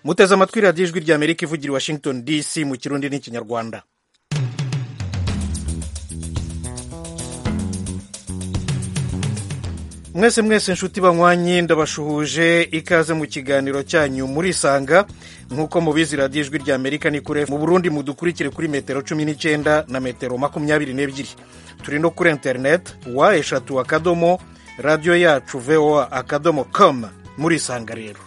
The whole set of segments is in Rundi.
muteze amatwi radiyo ijwi rya amerika ivugira i washington dc mu kirundi n'ikinyarwanda mwese mwese nshuti banywanyi ndabashuhuje ikaze mu kiganiro cyanyu murisanga nk'uko mubizi radiyo ijwi rya amerika ni kure mu burundi mudukurikire kuri metero cumi n'icyenda na metero makumyabiri n'ebyiri turi no kuri interineti wa eshatu akadomo radiyo yacu voa akadomo com murisanga rero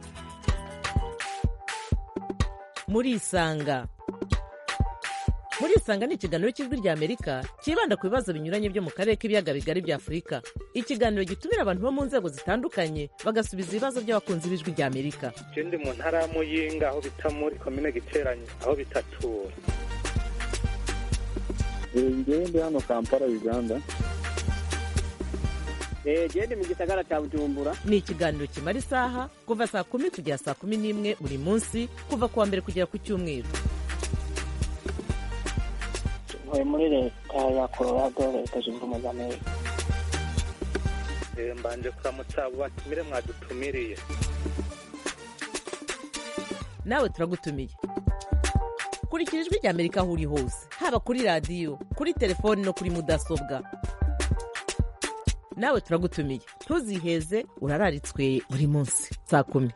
murisanga murisanga ni ikiganiro cy'ijwi rya amerika cyibanda ku bibazo binyuranye byo mu karere k'ibiyaga bigari bya afurika ikiganiro gitumira abantu bo mu nzego zitandukanye bagasubiza ibibazo by'abakunzi b'ijwi rya amerika je ndi mu ntara ya muyinga aho bita muri komine giteranye aho bitatura ngewe ndi hano kampala uganda genda mu gisagara cya bujumbura ni ikiganiro kimara isaha kuva saa kumi kugera saa kumi n'imwe buri munsi kuva ku wa mbere kugera ku cyumweru ntuye muri leta ya colorado leta zunze ubumwe za amerika Eh, mbanje kuramutsa abo batumire mwadutumiriye nawe turagutumiye kurikira ijwi rya amerika aho uri hose haba kuri radiyo kuri telefoni no kuri mudasobwa nawe turagutumiye ntuziheze urararitswe buri munsi saa kumi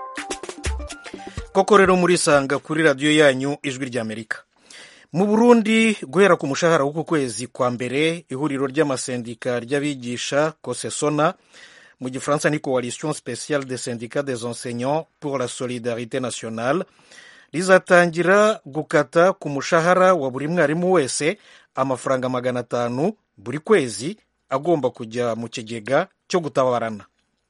koko rero murisanga kuri radiyo yanyu ijwi rya amerika mu burundi guhera ku mushahara w'uku kwezi kwa mbere ihuriro ry'amasendika ry'abigisha kosesona mu gifaransa ni coalition spéciale des syndicats des enseignants pour la solidarité nationale rizatangira gukata ku mushahara wa buri mwarimu wese amafaranga magana atanu buri kwezi agomba kujya mu kigega cyo gutabarana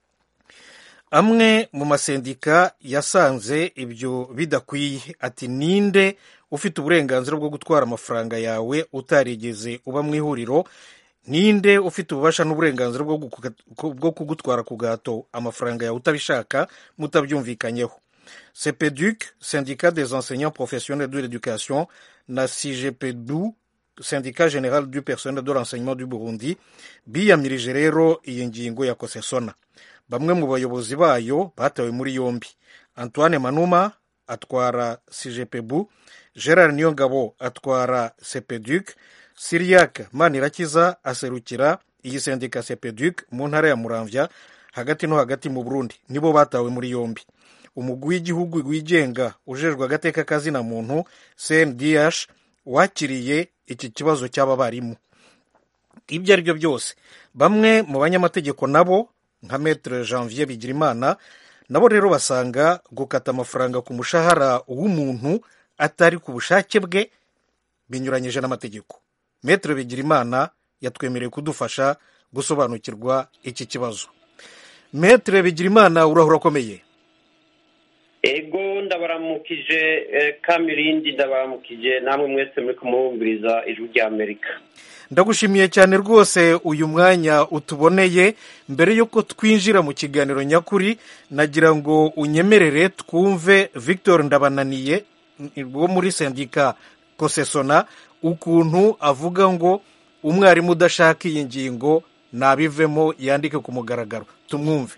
amwe mu masendika yasanze ibyo bidakwiye ati ninde ufite uburenganzira bwo gutwara amafaranga yawe utarigeze uba mu ihuriro ninde ufite ububasha n'uburenganzira bwo guka- bwo kugutwara ku gahato amafaranga yawe utabishaka mutabyumvikanyeho cepeduc syndicat des enseignants professionnels de l'éducation na cgpdu syndicat général du personnel de l'enseignement du burundi biyamirije rero iyi ngingo ya kosesona bamwe mu bayobozi bayo batawe muri yombi antoine manuma atwara cgpbu gerard niyongabo atwara cepeduc siriac manirakiza aserukira iyi sendika cepeduc mu ntara ya muramvya hagati no hagati mu burundi nibo batawe muri yombi umugwi w'igihugu wigenga ujejwe agateka kazina muntu cndh wakiriye iki kibazo cy'aba barimu ibyo ari byo byose bamwe mu banyamategeko nabo nka metre janvier bigirimana nabo rero basanga gukata amafaranga ku mushahara w'umuntu atari ku bushake bwe binyuranyije n'amategeko metre bigirimana yatwemereye kudufasha gusobanukirwa iki kibazo metre bigirimana urahura akomeye ego ndabaramukije eh, kamirindi ndabaramukije namwe mwese muri kumubumviriza ijwi rya amerika ndagushimiye cyane rwose uyu mwanya utuboneye mbere y'uko twinjira mu kiganiro nyakuri nagira ngo unyemerere twumve victor ndabananiye wo muri sendika kosesona ukuntu avuga ngo umwarimu udashaka iyi ngingo nabivemo yandike ku mugaragaro tumwumve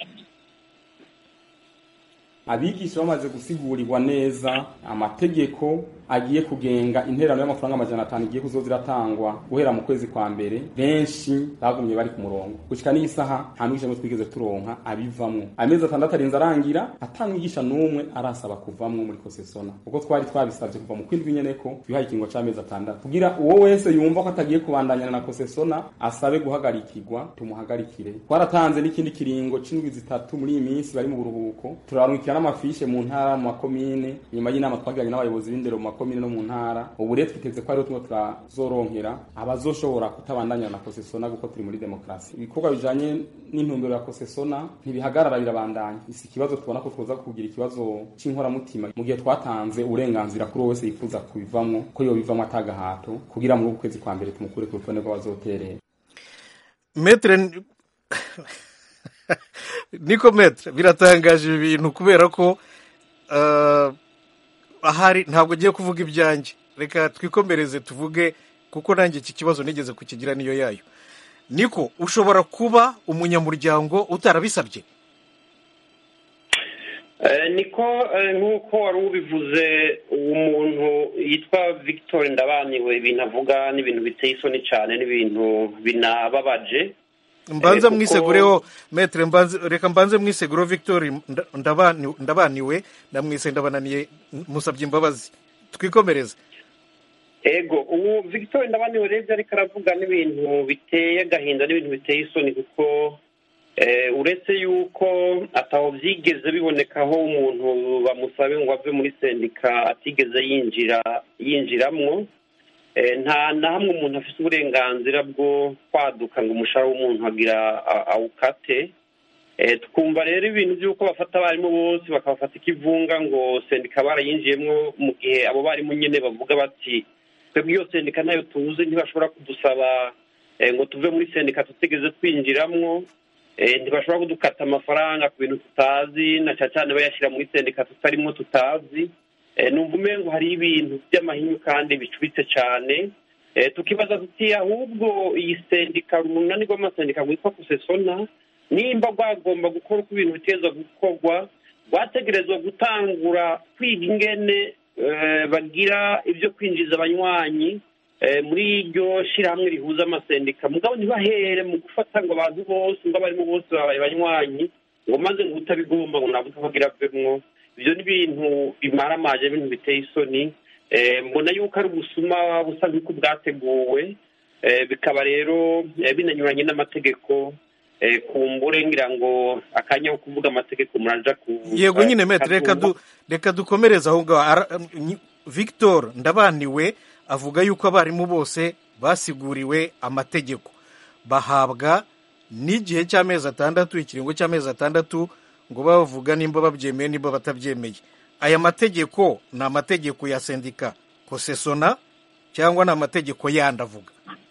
abigisha bamaze gusigurigwa neza amategeko agiye kugenga interano y'amafaranga amajana atanu igiye kuzoza iratangwa guhera mu kwezi kwa mbere benshi bagumye bari ku murongo gushika n'isaha nta mwigisha n'umwe twigeze turonka abivamwo amezi atandatu arinze arangira ata mwigisha n'umwe arasaba kuvamwo muri kosesona kuko twari twabisabye kuva mu kwindwi nyene ko twihaye ikingo c'amezi atandatu kugira uwo wese yumva ko atagiye kubandanyana na kosesona asabe guhagarikirwa tumuhagarikire twaratanze n'ikindi kiringo c'indwi zitatu muri iyi minsi bari mu buruhuko turarungikira n'amafishe mu ntara mu makomine nyuma y'inama twagiranye n'abayobozi b'indero mu makomine no mu ntara ubu rero twiteze ko ariho tumwe turazoronkera abazoshobora kutabandanya na kosesona kuko turi muri demokarasi ibikorwa bijanye n'intumbero ya kosesona ntibihagarara birabandanya si ikibazo tubona ko twoza kugira ikibazo c'inkoramutima mu gihe twatanze uburenganzira kuri uwo wese yifuza kubivamwo ko yobivamwo atagahato kugira muri uku kwezi kwa mbere tumukure ku rutonde rw'abazoterera metre niko metre biratangaje ibi bintu kubera ko eh, ahari ntabwo ugiye kuvuga ibyanjye reka twikomereze tuvuge kuko nanjye iki kibazo nigeze kukigira niyo yayo niko ushobora kuba umunyamuryango utarabisabye Eh, niko eh, nk'uko wari ubivuze uwo muntu yitwa victor ndabaniwe ibintu avuga n'ibintu biteye isoni cyane n'ibintu binababaje mbanza kuko- mwisegureho metere mbanze reka mbanze mwisegureho victoire nda- ndabani- ndabaniwe ndamwise ndabananiye musabye imbabazi twikomereze ego ubu victor ndabaniwe rero ibyo ariko aravuga n'ibintu biteye agahinda n'ibintu biteye isoni kuko eh, uretse yuko ataho byigeze biboneka aho umuntu bamusabe ngo ave muri sendika atigeze yinjira yinjiramwo Eh, nta na hamwe umuntu afite uburenganzira bwo kwaduka ngo umushahara w'umuntu agira a- awukate Eh, twumva rero ibintu by'uko bafata abarimu bose bakabafata ikivunga ngo sendika barayinjiyemo mu gihe abo barimu nyine bavuga bati twebwe iyo sendika ntayo tuzi ntibashobora kudusaba eh, ngo tuve muri sendika tutigeze twinjiramwo Eh, ntibashobora kudukata amafaranga ku bintu tutazi na cyane cyane bayashyira muri sendika tutarimo tutazi Eh, numva umengo hari ibintu by'amahinyu kandi bicuritse cyane Eh, tukibaza tuti ahubwo iyi sendika urunani rw'amasendika rwitwa kusesona nimba rwagomba gukora uko ibintu biteza gukorwa rwategerezwa gutangura kwiga ingene eh, bagira ibyo kwinjiza abanywanyi eh, muri iryo shyirahamwe rihuza amasendika mugabo ntibahere mu gufata ngo abantu bose ngo abarimu bose babaye banywanyi ngo maze ngo utabigomba ngo ntabwo utabagira avemwo ibyo ni ibintu bimaramaje ibintu biteye isoni Eh, mbona yuko ari ubusuma busa nk'uko bwateguwe Eh, bikaba rero eh, binanyuranye n'amategeko Eh, kumbure ngira ngo akanya ko kuvuga amategeko muraja ku yego nyine metere reka du reka dukomereze aho ngaho Ara- nyi- victor ndabaniwe avuga yuko abarimu bose basiguriwe amategeko bahabwa n'igihe cy'amezi atandatu ikiringo cy'amezi atandatu ngo bavuga nimba babyemeye nimba batabyemeye aya mategeko ni amategeko ya sendika kosesona cyangwa ni amategeko yandi avuga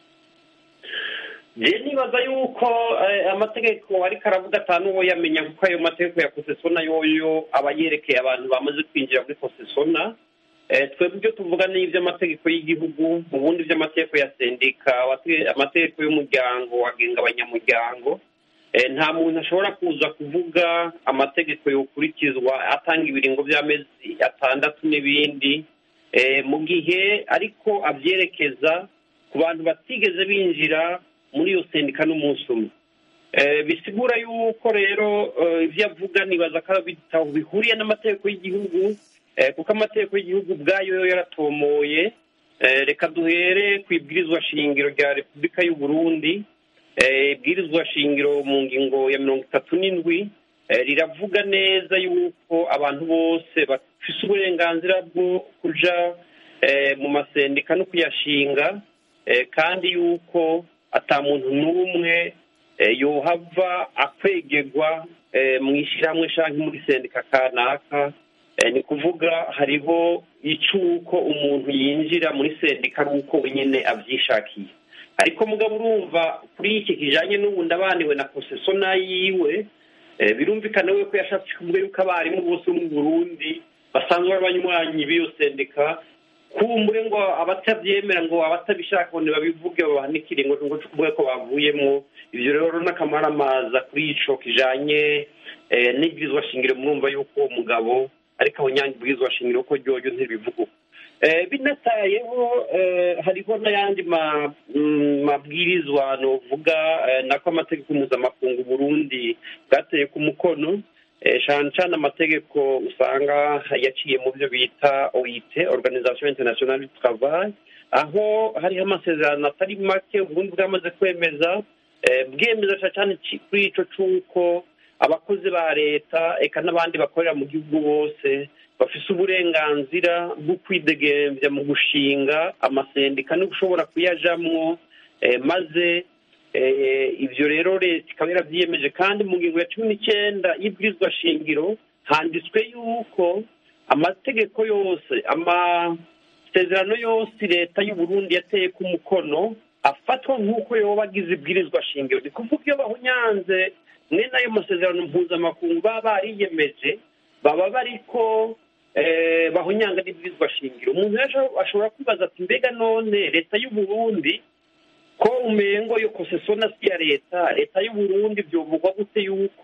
je nibaza yuko eh, amategeko ariko aravuga atanu uwo yamenya kuko ayo mategeko ya kosesona yoyo aba yerekeye abantu bamaze kwinjira muri kosesona Eh, twebwe ibyo tuvuga ni iby'amategeko y'igihugu ubundi by'amategeko ya sendika abate- amategeko y'umuryango agenga abanyamuryango Eh, nta muntu ashobora kuza kuvuga amategeko yokurikizwa atanga ibiringo by'amezi atandatu n'ibindi Eh, mu gihe ariko abyerekeza ku bantu batigeze binjira muri iyo sendika n'umunsi umwe Eh, bisigura yuko rero eh, ibyo avuga nibaza ko bitaho bihuriye n'amategeko y'igihugu eh, kuko amategeko y'igihugu ubwayo yo yaratomoye Eh, reka duhere ku ibwirizwa shingiro rya repubulika y'u burundi Eh, ibwirizwa shingiro mu ngingo ya mirongo itatu n'indwi eh, riravuga neza yuko abantu bose bafise uburenganzira bwo kuja eh, mu masendika no kuyashinga eh, kandi yuko ata muntu n'umwe eh, yohava akwegerwa eh, mu ishyirahamwe canke muri sendika kanaka Eh, ni kuvuga hariho icuko umuntu yinjira muri sendika ari uko wenyine abyishakiye ariko mugabo urumva kuri iki kijanye n'ubu ndabaniwe na kosesona yiwe eh, birumvikana we ko yashatse kuvuga yuko abarimu bose bo mu burundi basanzwe ari abanywanyi b'iyo sendika kumbure ngo abatabyemera ngo abatabishaka ngo ntibabivuge babahanikire ngo ngo tuvuge ko bavuyemo ibyo rero n'akamaramaza kuri ico kijanye eh, n'ibwirizwa shingiro murumva yuko uwo mugabo ariko abonyange ubwirizwa shingiro ko ryoryo ntibivuga uko Eh, binatayeho eh, hariho n'ayandi ma- mm, mabwirizwa novuga eh, nako amategeko mpuzamakungu burundi bwateye ku mukono eh, cane cane amategeko usanga yaciye mu byo bita oit organisation internationale du travail aho hariho amasezerano atari make uburundi bwamaze kwemeza eh, bwemeza cane cane ci- kuri ico c'uko abakozi ba leta eka n'abandi bakorera mu gihugu bose bafise uburenganzira bwo kwidegembya mu gushinga amasendika no gushobora kuyajamwo eh, maze eh, ivyo rero leta ikaba yaravyiyemeje kandi mu ngingo ya cumi n'icenda y'ibwirizwa shingiro handitswe yuko amategeko yose amasezerano yose leta y'u Burundi yateye ku mukono afatwa nk'uko yoba agize ibwirizwa shingiro ni kuvuga iyo bahunyanze mwene ayo masezerano mpuzamakungu baba bariyemeje baba bariko eh, bahunyanga n'ibwirizwa shingiro umuntu rero ashobora kwibaza ati mbega none leta y'u Burundi ko umengo yo kosesona si ya leta leta y'u Burundi vyovugwa gute yuko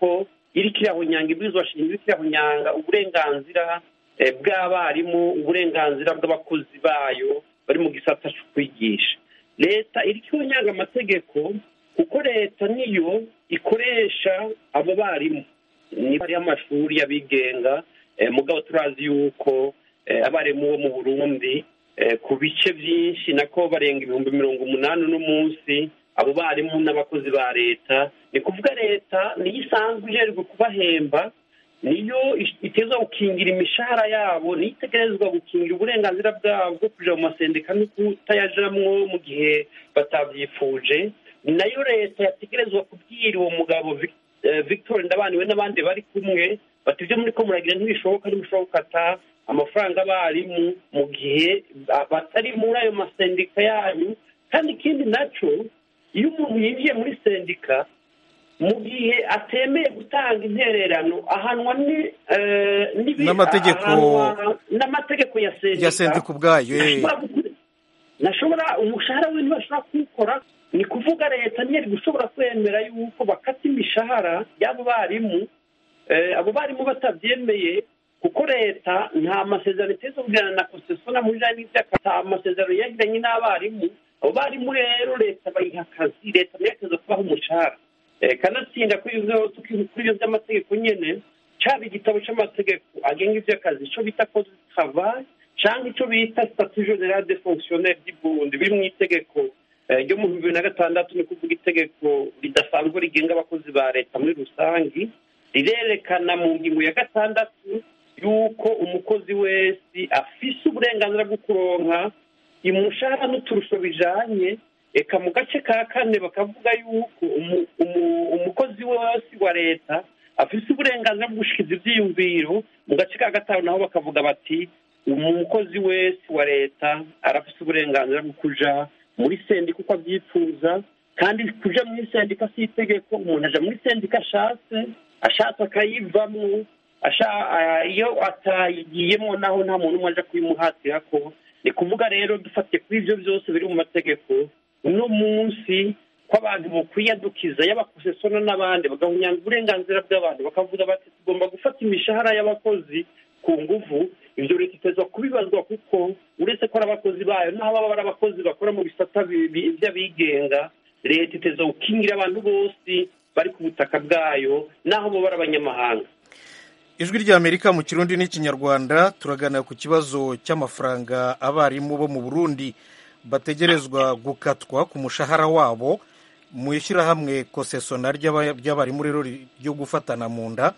iriko irahonyanga ibwirizwa shingiro iriko irahonyanga uburenganzira eh, bw'abarimu uburenganzira bw'abakozi bayo bari mu gisata cyo kwigisha leta iriko ihonyanga amategeko kuko leta niyo ikoresha abo barimu niba hariho amashuri y'abigenga eh, mugabo turazi yuko eh, abarimu bo mu burundi eh, ku bice byinshi nako barenga ibihumbi mirongo umunani uno munsi abo barimu n'abakozi ba leta ni kuvuga leta niyo isanzwe ijerwe kubahemba niyo iteza gukingira imishahara yabo niyo itegerezwa gukingira uburenganzira bwabo bwo kuja mu masendika no kutayajamwo mu gihe batavyifuje ni nayo leta yategerezwa kubwira uwo mugabo Vic- eh, victor ndabaniwe n'abandi bari kumwe bati ibyo muri ko muragira ntibishoboka ntibishoboka ata amafaranga abarimu mu gihe ba- batari muri ayo masendika yanyu kandi ikindi naco iyo umuntu yinjiye muri sendika mu gihe atemeye gutanga intererano ahanwa ni- eh, n'ibi- N'amategeko- ahanwa n'amategeko ya sendika ya sendika ubwayo eh. Ntashobora gukora- ntashobora umushahara we ntibashobora kuwukora ni kuvuga leta ntiyari gushobora kwemera yuko bakata imishahara y'abo barimu eh, abo barimu batabyemeye kuko leta nta masezerano iteza kugirana na konsesiyona muri jani nta amasezerano yagiranye n'abarimu abo barimu rero leta bayiha akazi leta nayo iteza kubaha umushahara Eh, kanatsinda kuri ibyo kuri ibyo by'amategeko nyene caba igitabo c'amategeko agenga ivy'akazi ico bita code du travail canke ico bita statut general de fonctionnaire du burundi biri mu itegeko eh, ryo mu bihumbi bibiri na gatandatu ni kuvuga itegeko ridasanzwe rigenga abakozi ba leta muri rusangi rirerekana mu ngingo ya gatandatu yuko umukozi wese afise uburenganzira bwo kuronka umushahara n'uturusho bijanye eka mu gace ka kane bakavuga yuko umu- umu- umukozi wese wa leta afise uburenganzira bwo gushikiza ivyiyumviro mu gace ka gatanu naho bakavuga bati umukozi wese wa leta arafise uburenganzira bwo kuja muri sendika uko avyipfuza kandi kuja muri sendika si itegeko umuntu aja muri sendika ashatse ashatse akayivamwo asha- ah, iyo atayigiyemo naho nta muntu umwe aja kuyimuhatirako ni kuvuga rero dufatiye kuri ivyo byose biri mu mategeko uno munsi ko abantu bokwiyadukiza y'abakosesona n'abandi bagahunyanga uburenganzira bw'abantu bakavuga bati tugomba gufata imishahara y'abakozi ku nguvu ivyo leta itezwa kubibazwa kuko uretse ko ari abakozi bayo n'aho baba ari abakozi bakora mu bisata bi- bi- vy'abigenga leta itezwa gukingira abantu bose bari ku butaka bwayo n'aho boba ari abanyamahanga ijwi ry'amerika mu kirundi n'ikinyarwanda turaganira ku kibazo cy'amafaranga abarimu bo mu burundi bategerezwa gukatwa ku mushahara wabo mu ishyirahamwe kosesona ry'aba- ry'abarimu rero ri- ryo gufatana mu nda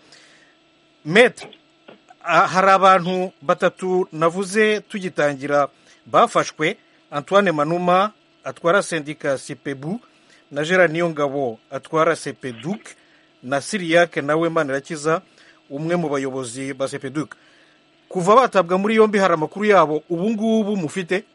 metre ah, hari abantu batatu navuze tugitangira bafashwe antoine manuma atwara sendika sipebu na gerard niyongabo atwara sepeduk na siriyake nawe manirakiza umwe mu bayobozi ba sepeduk kuva batabwa muri yombi hari amakuru yabo ubu ngubu mufite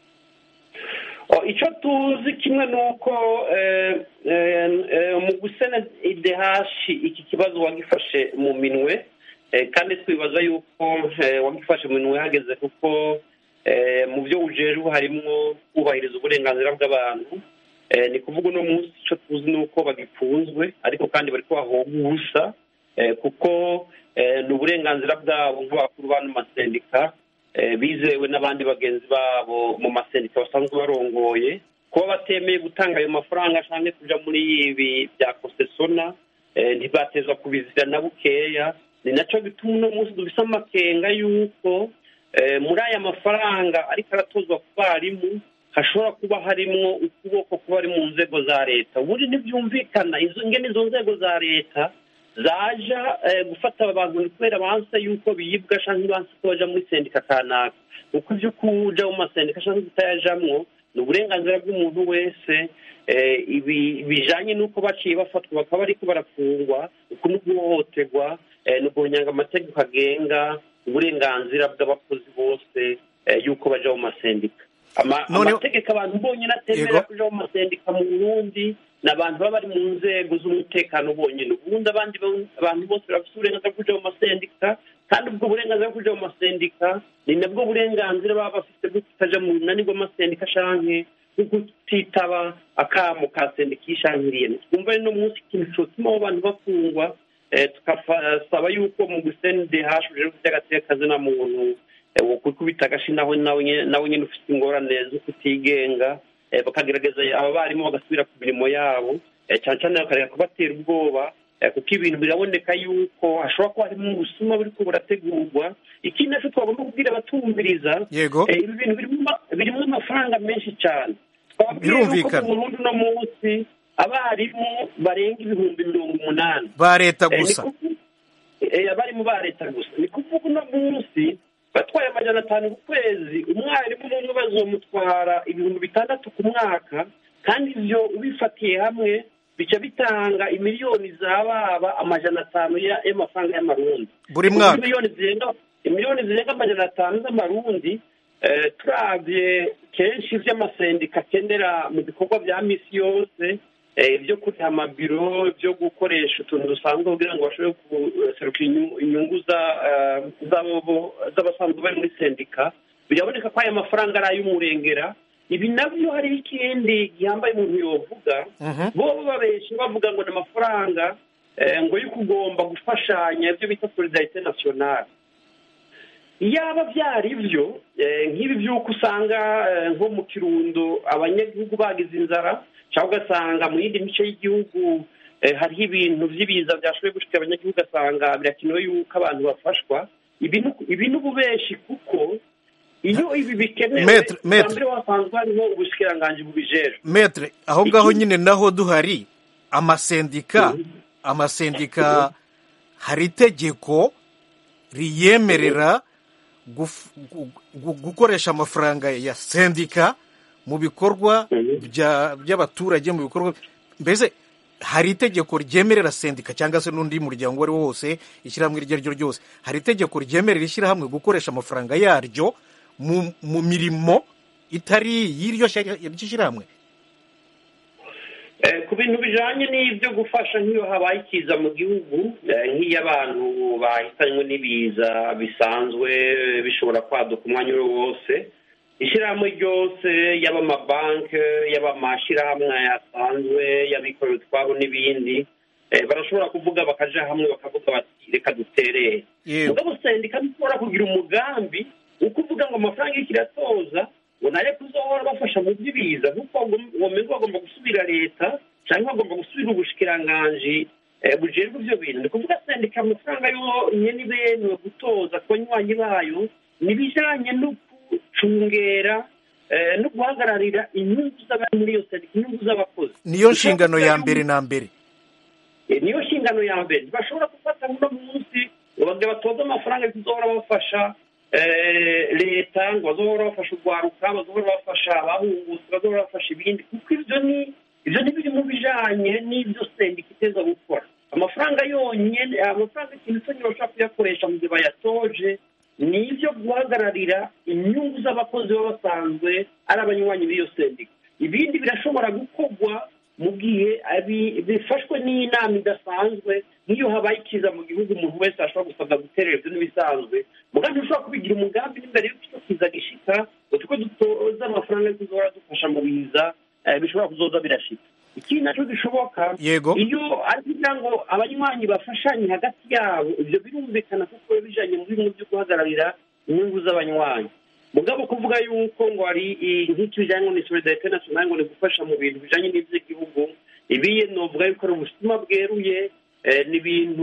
Oh, icyo tuzi kimwe ni uko eh, eh, eh, mu gusena idehashi iki kibazo wagifashe mu minwe eh, kandi twibaza yuko eh, wagifashe mu minwe hageze kuko eh, mu byo ujejwe harimwo kubahiriza uburenganzira bw'abantu Eh, ni kuvuga uno munsi icyo tuzi ni uko bagifunzwe ariko kandi bari kubahoga ubusa eh, kuko eh, ni uburenganzira bwabo nk'abakuru b'ano masendika eh, bizewe n'abandi bagenzi babo mu masendika basanzwe barongoye kuba batemeye gutanga ayo mafaranga cyangwa kuja muri ibi bya kosesona eh, ntibatezwa kubizira na bukeya ni naco bituma uno munsi dufise amakenga y'uko eh, muri aya mafaranga ariko aratozwa ku barimu hashobora kuba harimwo ukuboko kuba ari mu nzego za leta ubundi ntibyumvikana izo ngene izo nzego za leta zaja eh, gufata abantu ni kubera banse yuko biyibwa canke banse ko baja muri sendika kanaka kuko ivyo kuja mu masendika canke kutayajamwo ni uburenganzira bw'umuntu wese eh, ibi bijanye n'uko baciye bafatwa bakaba bariko barafungwa uku ni uguhohoterwa eh, ni uguhonyanga amategeko agenga uburenganzira bw'abakozi bose eh, yuko baja mu masendika Ama- None- amategeko abantu bonyine atemera Yego. kuja mu masendika mu burundi ni abantu baba bari mu nzego z'umutekano bonyine ubundi abandi bo- abantu bose bafite uburenganzira bwo kuja mu masendika kandi ubwo burenganzira bwo kuja mu masendika ni nabwo burenganzira baba bafite bwo kutaja mu runani rw'amasendika canke bwo kutitaba akamo ka sendika yishankiriye twumva rero uno munsi ikintu cotuma abo bantu bafungwa eh, tukasaba yuko mu gusende hashuje by'agateka na muntu eh, wo kwikubita agashi nawe nawe nyene- nawe nyine ufite ingorane zo kutigenga eh, bakagerageza aba barimu bagasubira ku mirimo yabo eh, cyane cyane bakareka kubatera ubwoba eh, kuko ibintu biraboneka yuko hashobora kuba harimo ubusuma buriko burategurwa ikindi naco twagomba kubwira abatumviriza Yego. eh, ibi bintu birimo ama- birimo amafaranga menshi cyane twababwiye yuko Birumvikana. mu Burundi uno munsi abarimu barenga ibihumbi mirongo umunani ba leta Eh, ni gusa kuvu- eh, abarimu ba leta gusa ni kuvuga uno munsi batwaye amajana atanu ku kwezi umwarimu umwe bazomutwara ibihumbi bitandatu ku mwaka kandi ivyo ubifatiye hamwe bica bitanga imiliyoni zababa amajana atanu ya- y'amafaranga y'amarundi Buri Ni mwaka. kuvuga miliyoni zirenga imiliyoni zirenga amajana atanu z'amarundi eh, turavye kenshi ivyo amasendika akenera mu bikorwa vya misi yose eh, byo kuriha amabiro byo gukoresha utuntu dusanzwe kugira ngo bashobore guseruka inyu- inyungu za- eh, z'abo- z'abasanzwe bari muri sendika biraboneka ko aya mafaranga ari ay'umurengera ibi nabyo hariho ikindi gihambaye umuntu yovuga Mhm. bo babeshe bavuga ngo ni amafaranga eh, ngo yo kugomba gufashanya ibyo bita solidarite nationale iyaba byari byo eh, nk'ibi by'uko usanga eh, nko mu kirundo abanyagihugu bagize inzara cyangwa ugasanga mu yindi mice y'igihugu eh, hariho ibintu by'ibiza byashoboye gushika abanyagihugu ugasanga birakenewe yuko abantu bafashwa ibi ni- ibi ni ububeshi kuko iyo ibi bikenewe Maître, maître. bwa mbere wasanzwe hariho ubushikiranganji bubijejwe metre aho ngaho nyine naho duhari amasendika amasendika hari itegeko riyemerera guf- gu- gu- gukoresha amafaranga ya sendika mu bikorwa bya- by'abaturage mu bikorwa mbese hari itegeko ryemerera sendika cyangwa se n'undi muryango uwo ari wo wose ishyirahamwe iryo ari ryo ryose hari itegeko ryemerera ishyirahamwe gukoresha amafaranga yaryo mu, mu mirimo itari y'iryo shyira- iryo shyirahamwe Eh, ku bintu bijanye n'ibyo gufasha nk'iyo habaye ikiza mu gihugu eh, nk'iyo abantu bahitanywe n'ibiza bisanzwe eh, bishobora kwaduka umwanya uwo wose ishyirahamwe ryose yaba amabanki yaba amashyirahamwe asanzwe y'abikorera utwabo n'ibindi eh, barashobora kuvuga bakaja hamwe bakavuga bati reka duterere yewe mugabo sendika ntishobora kugira umugambi wo kuvuga ngo amafaranga y'iki iratoza ngo nayo kuzohora bafasha mu by'ibiza nk'uko womenga bagomba gusubira leta cyangwa bagomba gusubira ubushikiranganji eh, bujejwe ibyo bintu ni kuvuga sendika amafaranga yo nyene bemewe gutoza ku banywanyi bayo ni ibijanye no gucungera eh, no guhagararira inyungu z'abari muri iyo sendika inyungu z'abakozi niyo nshingano ya Kuvuga mbere yuko- na mbere Eh, niyo nshingano ya mbere ntibashobora gufata uno munsi ngo bagire batoze amafaranga tuzohora bafasha eh, leta ngo bazohora bafasha urwaruka bazohora bafasha abahungutse bazohora bafasha ibindi kuko ibyo ni ibyo ni biri mu bijanye n'ibyo sendika iteza gukora amafaranga yonyene amafaranga ikintu cyonyine bashobora kuyakoresha mu gihe bayatoje ni ibyo guhagararira inyungu z'abakozi baba basanzwe ari abanywanyi b'iyo sendika ibindi birashobora gukorwa mu gihe abi- bifashwe n'inama idasanzwe nk'iyo habaye ikiza mu gihugu umuntu wese ashobora gusabwa guterera ibyo n'ibisanzwe mugambi ushobora kubigira umugambi n'imbere y'uko icyo kiza gishika ngo tuko dutoza amafaranga yo kuzohora dufasha mu biza eh, bishobora kuzoza birashika ikindi nacyo gishoboka Yego. iyo ari kugira ngo abanywanyi bafashanye hagati yabo ibyo birumvikana kuko biba bijanye mu bintu byo guhagararira inyungu z'abanywanyi mugabo kuvuga yuko ngo hari i- nk'icyo bijyanye ni solidarite nationale ngo ni gufasha mu bintu bijanye n'ivy'igihugu ibiye novuga yuko ari ubusuma bweruye eh, ni ibintu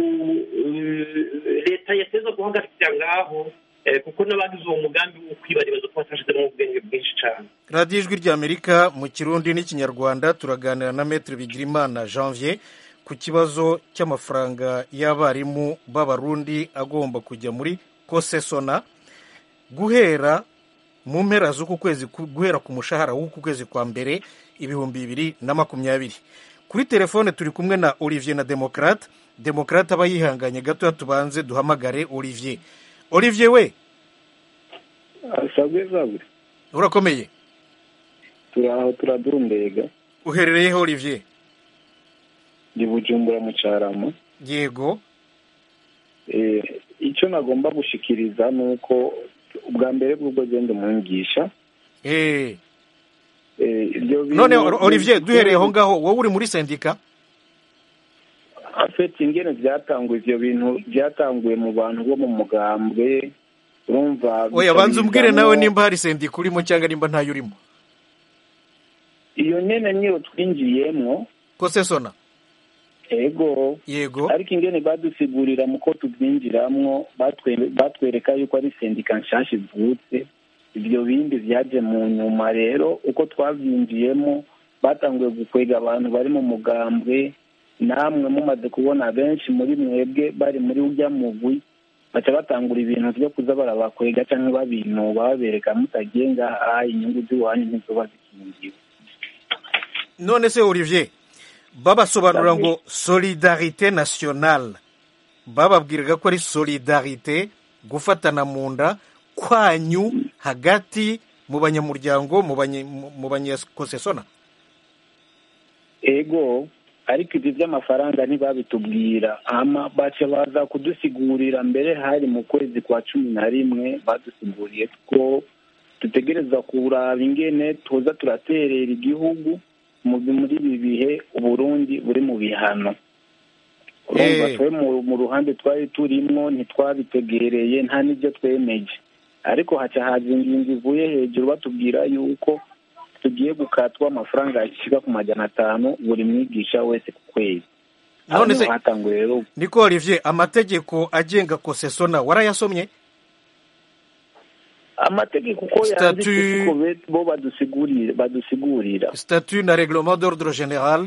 eh, leta yateza guhagarikira ngaho eh, kuko n'abagize uwo mugambi wo kwibaribaza ko batashizemo ubwenge bwinshi cane radiyo ijwi ry'amerika mu kirundi n'ikinyarwanda turaganira na metre bigirimana janvier ku kibazo cy'amafaranga y'abarimu b'abarundi agomba kujya muri kosesona guhera mu mpera z'uku kwezi ku- guhera ku mushahara w'uku kwezi kwa mbere ibihumbi bibiri na makumyabiri kuri telefone turi kumwe na olivier na demokrate demokrate aba yihanganye gatoya tubanze duhamagare olivier olivier we sabwe sabwe urakomeye turaho turadurumbega uherereyeho olivier ndi bujumbura mu carama yego Eh, icyo nagomba gushikiriza ni uko ubwa mbere bw'ubwo genda umwigisha Eh, Eh, ibyo bintu- none Or- olivier duhereye aho ngaho wowe uri muri sendika ofeti ingene byatanguye ivyo bintu byatanguye mu bantu bo mu mugambwe urumva oya banza umbwire bitabizamwo- nawe nimba hari sendika urimo cyangwa nimba ntayo urimo iyo nyene niyo twinjiyemwo ko sesona ego yego ariko ingene badusigurira mu ko tubyinjiramwo batwe- batwereka yuko ari sendika nshasha ivutse ibyo bindi vyaje mu nyuma rero uko twavyinjiyemo batanguye gukwega abantu bari mu mugambwe namwe mumaze kubona benshi muri mwebwe bari muri urya mugwi baca batangura ibintu vyo kuza barabakwega canke babinuba babereka mutagiye ngaha inyungu z'iwanyu ntizoba zikingiwe none se olivier babasobanurira ngo solidarite nationale bababwiraga ko ari solidarite gufatana mu nda kwanyu hagati mu banyamuryango mu banye- mu- mu banyakosesona ego ariko ibyo by'amafaranga ntibabitubwira ama baca baza kudusigurira mbere hari mu kwezi kwa cumi na rimwe badusiguriye ko dutegereza kuraba ingene tuza turaterera igihugu mu muri ibi bihe uburundi buri mu bihano urumva Eh. twe mu- mu ruhande twari turimwo ntitwabitegereye nta n'ibyo twemeje ariko haca haza ingingo ivuye hejuru batubwira yuko tugiye gukatwa amafaranga yashyika ku majana atanu buri mwigisha wese ku kwezi None Aho se- hatanguye rero niko olivier amategeko agenga kosesona warayasomye amategeko uko Statut- yanditse siko be- bo badusigurira badusigurira statut na reglement d'ordre général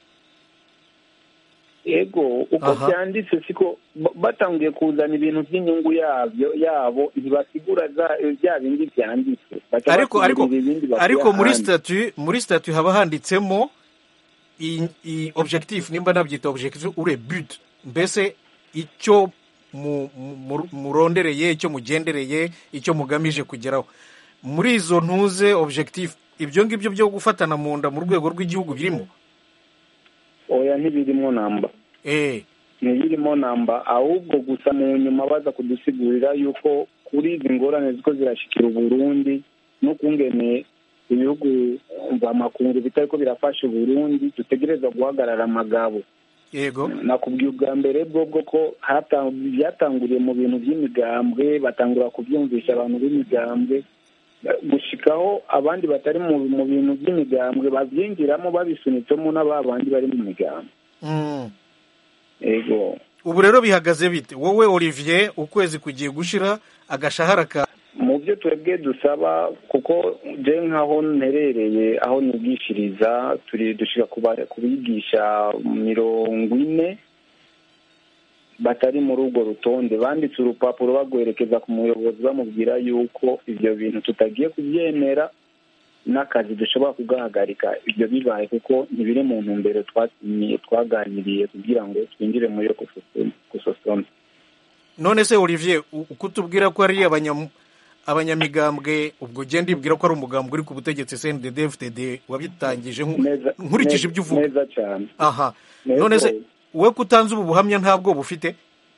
ego uko Aha. byanditse siko ba- batanguye kuzana ibintu by'inyungu yabyo yabo ntibasigura za- bya bindi byanditse Baca ariko ariko basigurira ibindi bakuye ariko muri ahandi. statut muri statut haba handitsemo i- i- objectif nimba nabyita objectif ure but mbese icyo mu- mu- murondereye icyo mugendereye icyo mugamije kugeraho muri izo ntuze objectif ibyo ngibyo byo gufatana mu nda mu rwego rw'igihugu birimo oya ntibirimo namba eh ntibirimo namba ahubwo gusa mu nyuma baza kudusigurira yuko kuri izi ngorane ziko zirashikira uburundi n'ukungene ibihugu mvamakungu bitariko birafasha uburundi dutegereza guhagarara amagabo yego nakubwiye ubwa mbere bwo bwo ko hata- byatanguriye mu bintu by'imigambwe batangura kubyumvisha abantu b'imigambwe gushikaho abandi batari mu mu bintu by'imigambwe babyinjiramo babisunitsemo n'aba bandi bari mu migambwe Mm. ego ubu rero bihagaze bite wowe olivier ukwezi kugiye gushira agashahara ka mu byo twebwe dusaba kuko je nk'aho nterereye aho nigishiriza turi dushika kuba- kubigisha mirongo ine batari muri urwo rutonde banditse urupapuro bagwerekeza ku muyobozi bamubwira yuko ivyo bintu tutagiye kubyemera n'akazi dushobora kugahagarika ibyo bibaye kuko ntibiri mu ntumbero twasinyiye twaganiriye kugira ngo twinjire muri yo gusosoma none se olivier u- uko utubwira ko ari abanyam- abanyamigambwe ubwo ugenda ibwira ko ari umugambwe uri ku butegetsi cndd fdd wabitangije nku- neza nkurikije ibyo uvuga neza cyane aha Neza. none se wowe ko utanze ubu buhamya ntabwo bufite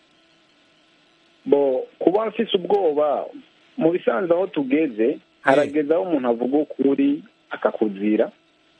bo kuba mfise ubwoba mu bisanzwe aho tugeze harageze aho umuntu avuga ukuri akakuzira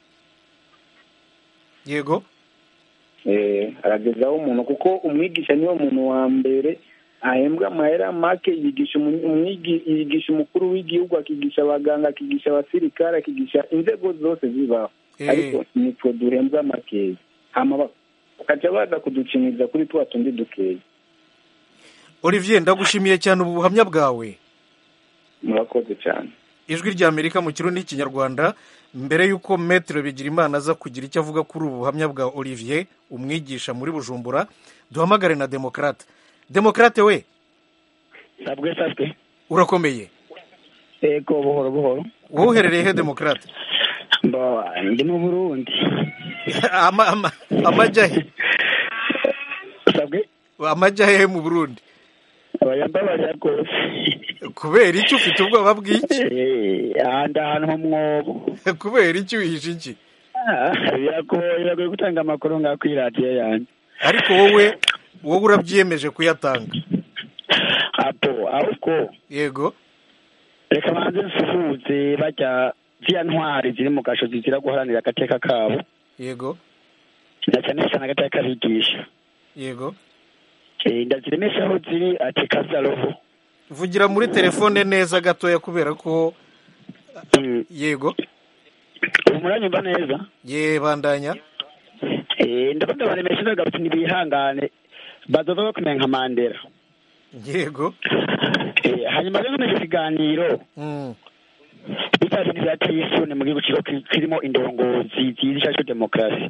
yego eh, harageze aho umuntu kuko umwigisha niwe muntu wa mbere ahembwa amahera make yigisha umu- umwigi- yigisha umukuru w'igihugu akigisha abaganga akigisha abasirikare akigisha inzego zose zibaho Eh. ariko nitwe duhembwa makeya hama ba- bakaca baza kuducinyiza kuri twa tundi dukeya olivier ndagushimiye cyane ubu buhamya bwawe murakoze cyane ijwi rya amerika mu kirundi n'ikinyarwanda mbere y'uko metero bigirimana aza kugira icyo avuga kuri ubu buhamya bwa olivier umwigisha muri bujumbura duhamagare na demokrate demokrate we sabwe sabwe urakomeye ego buhoro buhoro wowe uherereye he demokrate mbo ndi mu burundi Ama- ama- amajya he sabwe amajya he mu burundi abayambabaza rwose kubera iki ufite ubwoba bw'iki Eh, ahandi ahantu ho mwobo kubera iki wihishe iki Ah, biragoye biragoye gutanga amakuru ngaho kuri radiyo yanjye ariko wowe wowe urabyiyemeje kuyatanga apo ahubwo yego reka banze nsuhuze bajya ziriya ntwari ziri mu gasho zizira guharanira agateka kabo yego na cyane cyane agateka k'abigisha yego Eh, ndaziremesha aho ziri ati kazaroho vugira muri telefone neza gatoya kubera ko yego ubu muranyumva neza ye bandanya Eh, ndabona baremesha ndagarutse ntibihangane bazova bakumenya nka mandela yego Eh, hanyuma rero muri icyo kiganiro Mm. bitaje n'ibyateye isoni mu gihugu kigo ki- kirimo indongozi zihisha cyo demokarasi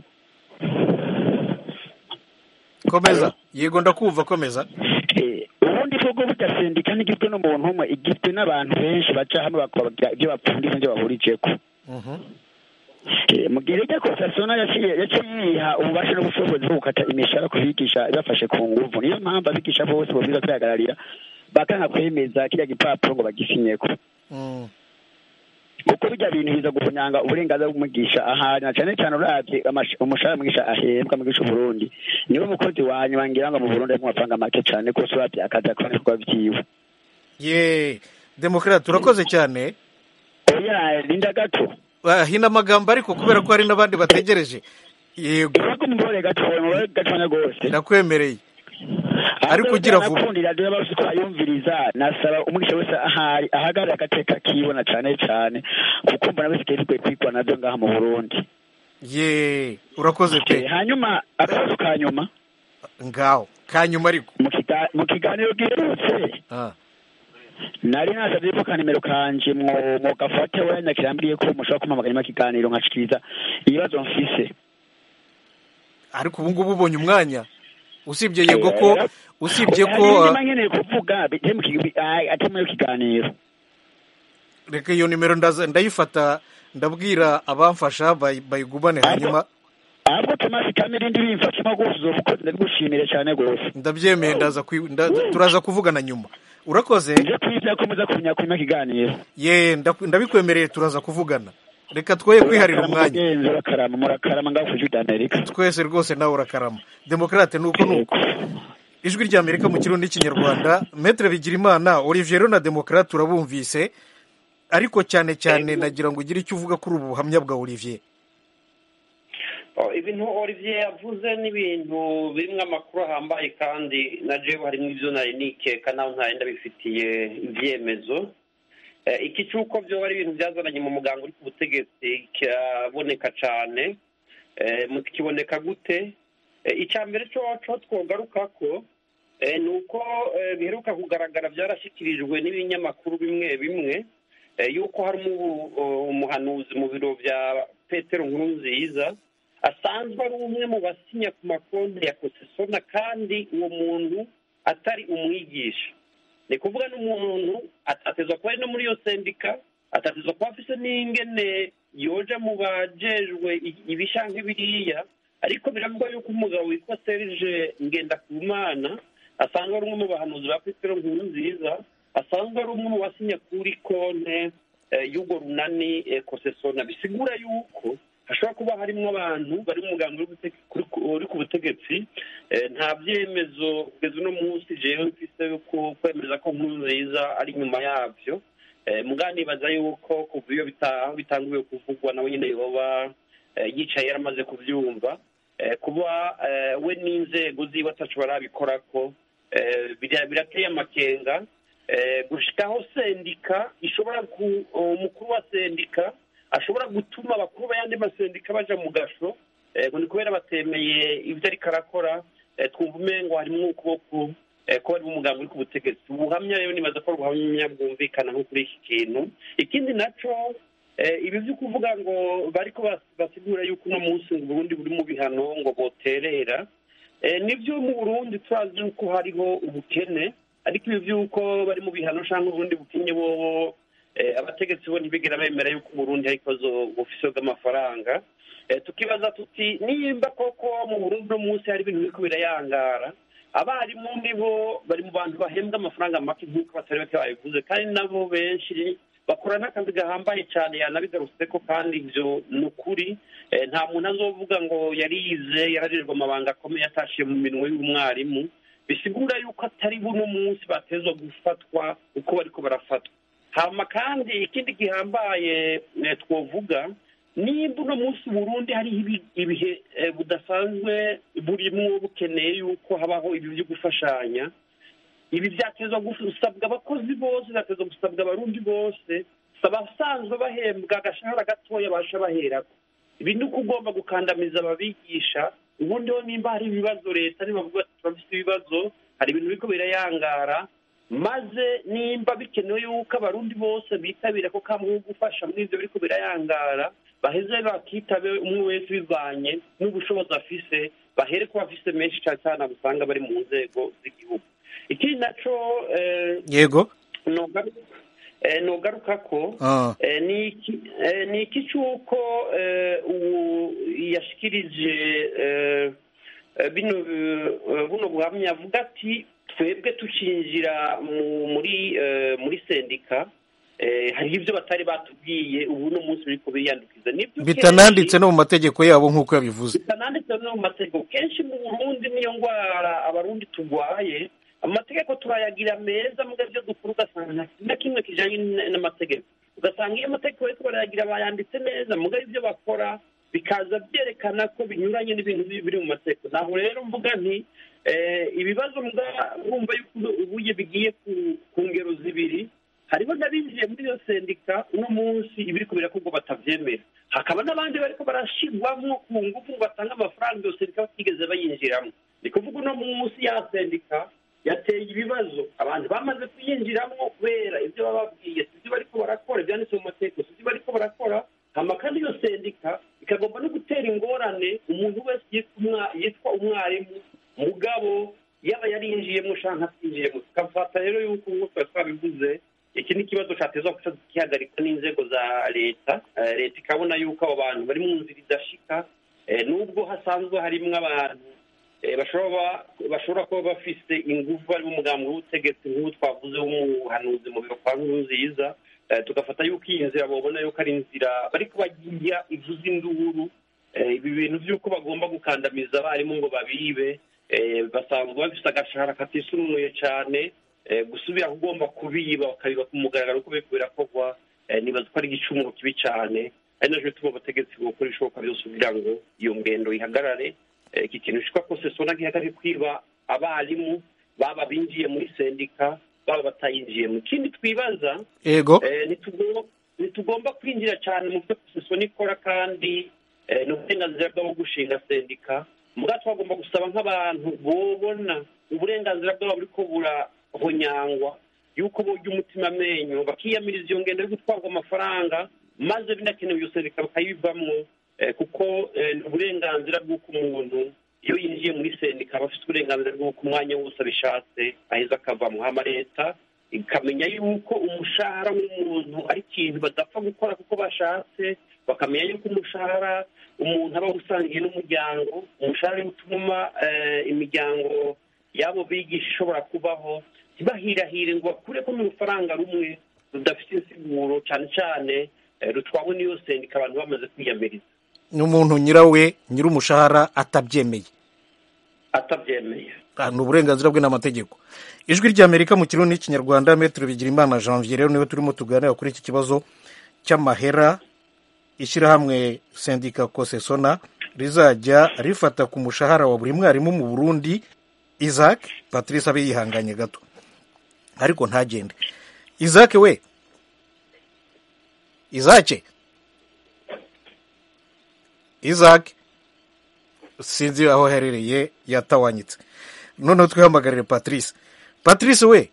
komeza yego ndakumva komeza Eh, ubundi bwo burya sendika ntigizwe n'umuntu umwe igizwe n'abantu benshi baca hamwe bakabagira ibyo bapfundika n'ibyo bahurijeko Mhm. Eh, mu gihe rero kosasona yaciye yaciye yiha ububasha n'ubushobozi bwo gukata imishahara ku bigisha ibafashe ku nguvu niyo mpamvu abigisha bose babwiza kwihagararira bakanga kwemeza kiriya gipapuro ngo bagisinyeko Mm. kuko bijya bintu biza guhunyanga uburenganzira bw'umwigisha ahari na cyane cyane uravye amash- umushahara mwigisha ahembwa mwigisha Burundi niwe mukozi wa nyuma ngira ngo mu Burundi arimo amafaranga make cyane kose uravye akazi akora ibikorwa vyiwe ye demokarate turakoze cyane oya linda gato Ah, hina amagambo ariko kubera ko hari n'abandi bategereje yego urako mubore gatoya mubore gatoya gose ndakwemereye ariko ugira vuba nakundira rero bose ko ayumviriza nasaba umwigisha wese ahari ahagarara agateka kibona cyane cyane kuko mbona bisigaye bikwiye kwigwa navyo ngaha mu Burundi ye urakoze Eh, pe hanyuma akabazo ka nyuma ngaho kanyuma ariko mu kiga- mu kiganiro giherutse Ah. nari nasabye ko kanimero kanje mwo gafate wenda kirambwiye ko mushobora kumpamagara nyuma y'ikiganiro nkashikiriza ibibazo mfise ariko ubu ngubu ubonye umwanya usibye yego ko usibye ko Hari ah, nyuma nkeneye kuvuga bite mu ki- ah, ate muri kiganiro reka iyo nimero ndaza- ndayifata ndabwira abamfasha bayi- bayigumane hanyuma ahubwo tomasi kamirindi bimfashemo rwose uzoba ukoze ndabigushimire cyane rwose ndabyemeye ndaza kwi- nda- turaza kuvugana nyuma urakoze nje kwizera ko muza kumenya ku kiganiro ye ndaku- ndabikwemereye turaza kuvugana reka twoye kwiharira umwanya mugenzi urakarama murakarama ngaho ku ijwi ry'amerika twese rwose nawe urakarama demokarate nuko nuko ijwi rya amerika mu kirundi n'ikinyarwanda metere bigirimana olivier rero na demokarate urabumvise ariko cyane cyane nagira ngo ugire icyo uvuga kuri ubu buhamya bwa olivier Oh, ibintu olivier yavuze ni ibintu birimo amakuru ahambaye kandi na jewe harimo ibyo nari nikeka nawe ntari ndabifitiye ibyemezo Eh, iki cy'uko byo ari ibintu byazananye mu muganga uri ku butegetsi kiraboneka cyane Eh, muti kiboneka gute Eh, icya mbere cyo cyo twogaruka ko eh, ni uko eh, biheruka kugaragara byarashyikirijwe n'ibinyamakuru bimwe bimwe eh, yuko hari umu- umuhanuzi mu biro bya petero nkurunziza asanzwe ari umwe mu basinya ku makonti ya kosesona kandi uwo muntu atari umwigisha ni kuvuga n'umuntu atatezwa kuba ari no muri iyo sendika atatezwa kuba afise n'ingene yoja mu bajejwe i- ibisha nk'ibiriya ariko biravugwa yuko umugabo witwa serge ngendakumana asanzwe ari umwe mu bahanuzi ba petero nkuru nziza asanzwe ari umwe mu basinya kuri konte eh, y'urwo runani eh, kosesona bisigura yuko hashobora kuba harimo abantu bari mu mugambi uri gute- kuri- uri ku butegetsi eh, nta byemezo kugeza uno munsi jewe mfise yuko kwemeza ko nkuru nziza ari inyuma yabyo Eh, mugabo nibaza yuko kuva iyo bita- aho bitanguye kuvugwa nawe nyine yoba eh, yicaye yaramaze kubyumva Eh, kuba eh, we n'inzego ziwe atacu barabikorako eh, bira- birateye amakenga Eh, gushikaho sendika ishobora ku umukuru wa sendika ashobora gutuma abakuru b'ayandi masendika baja mu gasho eh, ngo ni kubera batemeye ibyo ariko arakora eh, twumva umengo harimwo ukuboko eh, ko bari mu mugambi uri ku butegetsi ubuhamya rero nibaza ko ari ubuhamya bwumvikana nko kuri iki kintu ikindi naco eh, ibi byo kuvuga ngo bariko bas- basigura yuko uno munsi ngo uburundi buri mu bihano ngo boterera Eh, nibyo mu burundi turazi yuko hariho ubukene ariko ibi by'uko bari mu bihano cyangwa uburundi bukenye bobo eh, abategetsi bo ntibigera bemera yuko uburundi hari ikibazo bufise bw'amafaranga Eh, tukibaza tuti nimba koko mu burundi uno munsi hari ibintu biriko birayangara abarimu nibo bari mu bantu bahembwa amafaranga make nk'uko batari bake babivuze kandi nabo benshi bakora n'akazi gahambaye cyane yanabigarutse ko kandi ibyo ni ukuri Eh, nta muntu azovuga ngo yarize yarajejwe amabanga akomeye atashiye mu minwe y'umwarimu bisigura yuko atari buno munsi batezwa gufatwa uko bariko barafatwa hama kandi ikindi gihambaye eh, twovuga nimba uno munsi Burundi hariho ibi- ibihe eh, budasanzwe burimo bukeneye yuko habaho ibi byo gufashanya ibi byatezwa gusabwa abakozi bose byatezwa gusabwa abarundi bose si abasanzwe bahembwa agashahara gatoya basha baherako ibi ni uko ugomba gukandamiza ababigisha ubundi ho nimba hari ibibazo leta nibavuga ati turafite ibibazo hari ibintu biriko birayangara maze nimba bikenewe yuko abarundi bose bitabira ko kamwe gufasha muri ivyo biriko birayangara baheze bakitabe umwe wese bivanye n'ubushobozi afise bahere ko bafise menshi cane cane usanga bari mu nzego z'igihugu ikindi naco eh, yego nogaru- eh, nogaruka ko Ah. eh, ni iki- eh, ni iki cy'uko eh, ubu yashikirije eh, eh, bino eh, buno buhamya avuga ati twebwe tucinjira mu- muri eh, muri sendika eh, hariho ibyo batari batubwiye ubu no munsi biriko biyandukiza nibyo bitananditse no mu mategeko yabo nk'uko yabivuze bitananditse no mu mategeko kenshi mu burundi niyo ndwara abarundi turwaye amategeko turayagira meza muga byo dukura ugasanga nta kintu na kimwe kijanye n- n'amategeko ugasanga iyo amategeko bariko barayagira bayanditse neza muga ibyo bakora bikaza byerekana ko binyuranye n'ibintu biri biri mu mategeko naho rero mvuga nti eh, ibibazo muga urumva yuko ubuye bigiye ku- ku ngero zibiri hariho n'abinjiye muri iyo sendika uno munsi ibiriko birakorwa batavyemera hakaba n'abandi bariko barashirwamwo ku ngufu ngo batange amafaranga iyo sendika batigeze bayinjiramo ni kuvuga uno munsi ya sendika yateye ibibazo abantu bamaze kuyinjiramo kubera ibyo baba babwiye si ibyo bariko barakora ibyanditse mu mategeko si ibyo bariko barakora hama kandi iyo sendika ikagomba no gutera ingorane umuntu wese yitwa umwa- yitwa umwarimu mugabo yaba yarinjiyemo canke atinjiyemo tukafata rero yuko nk'uko twari twabivuze iki ni ikibazo cyatezwa guca gihagarikwa n'inzego za leta Eh, leta ikabona yuko abo bantu bari mu nzira idashika Eh, nubwo hasanzwe harimwo abantu eh, bashobora bashobora kuba bafise ingufu bari mu mugambi w'ubutegetsi nk'ubu twavuze w'umuhanuzi mu biro kwa nkurunziza Eh, tugafata yuko iyi nzira babona yuko ari inzira bariko bagiya ivuza induru Eh, ibi bintu by'uko bagomba gukandamiza abarimu ngo babibe eh, basanzwe bafise agashahara katisunuye cane eh, gusubira kugomba kubiba bakabiba ku mugaragaro uko biriko birakorwa eh, nibaza ko ari igicumuro kibi cane ari naco bituma abategetsi bokora ibishoboka byose kugira ngo iyo ngendo ihagarare Eh, iki kintu citwa kosesona gihagarare kwiba abarimu baba binjiye muri sendika baba batayinjiyemo ikindi twibaza yego Eh, ntitugomba ntitugomba kwinjira cyane mu byo sosiyete ikora kandi eh, ni uburenganzira bwabo gushinga sendika muga twagomba gusaba nk'abantu bobona uburenganzira bwabo buriko burahonyangwa yuko borya umutima amenyo bakiyamiriza iyo ngendo yo gutwarwa amafaranga maze binakenewe iyo sendika bakayivamwo eh, kuko eh, ni uburenganzira bw'uko umuntu iyo yinjiye muri sendika aba afite uburenganzira bw'uko umwanya wose abishatse aheza akavamo hama leta ikamenya yuko umushahara w'umuntu ari ikintu badapfa gukora kuko bashatse bakamenya yuko umushahara umuntu aba usangiye n'umuryango umushahara uri utuma eh, imiryango y'abo bigisha ishobora kubaho ntibahirahire ngo bakureko n'urufaranga rumwe rudafite insiguro cyane cyane eh, rutwawe n'iyo sendika abantu bamaze kwiyamiriza n'umuntu nyirawe nyir'umushahara atabyemeye atabyemeye Ah, ni uburenganzira bwe n'amategeko ijwi ry'amerika mu kirundi n'ikinyarwanda metero bigira imana janvier rero niwe turimo tuganira kuri iki kibazo cy'amahera ishyirahamwe sendika kosesona rizajya rifata ku mushahara wa buri mwarimu mu burundi isaac patrice abe yihanganye gato ariko ntagende isaac we isaac isaac sinzi aho aherereye yatawanyitse noneho twihamagarire patrice patrice we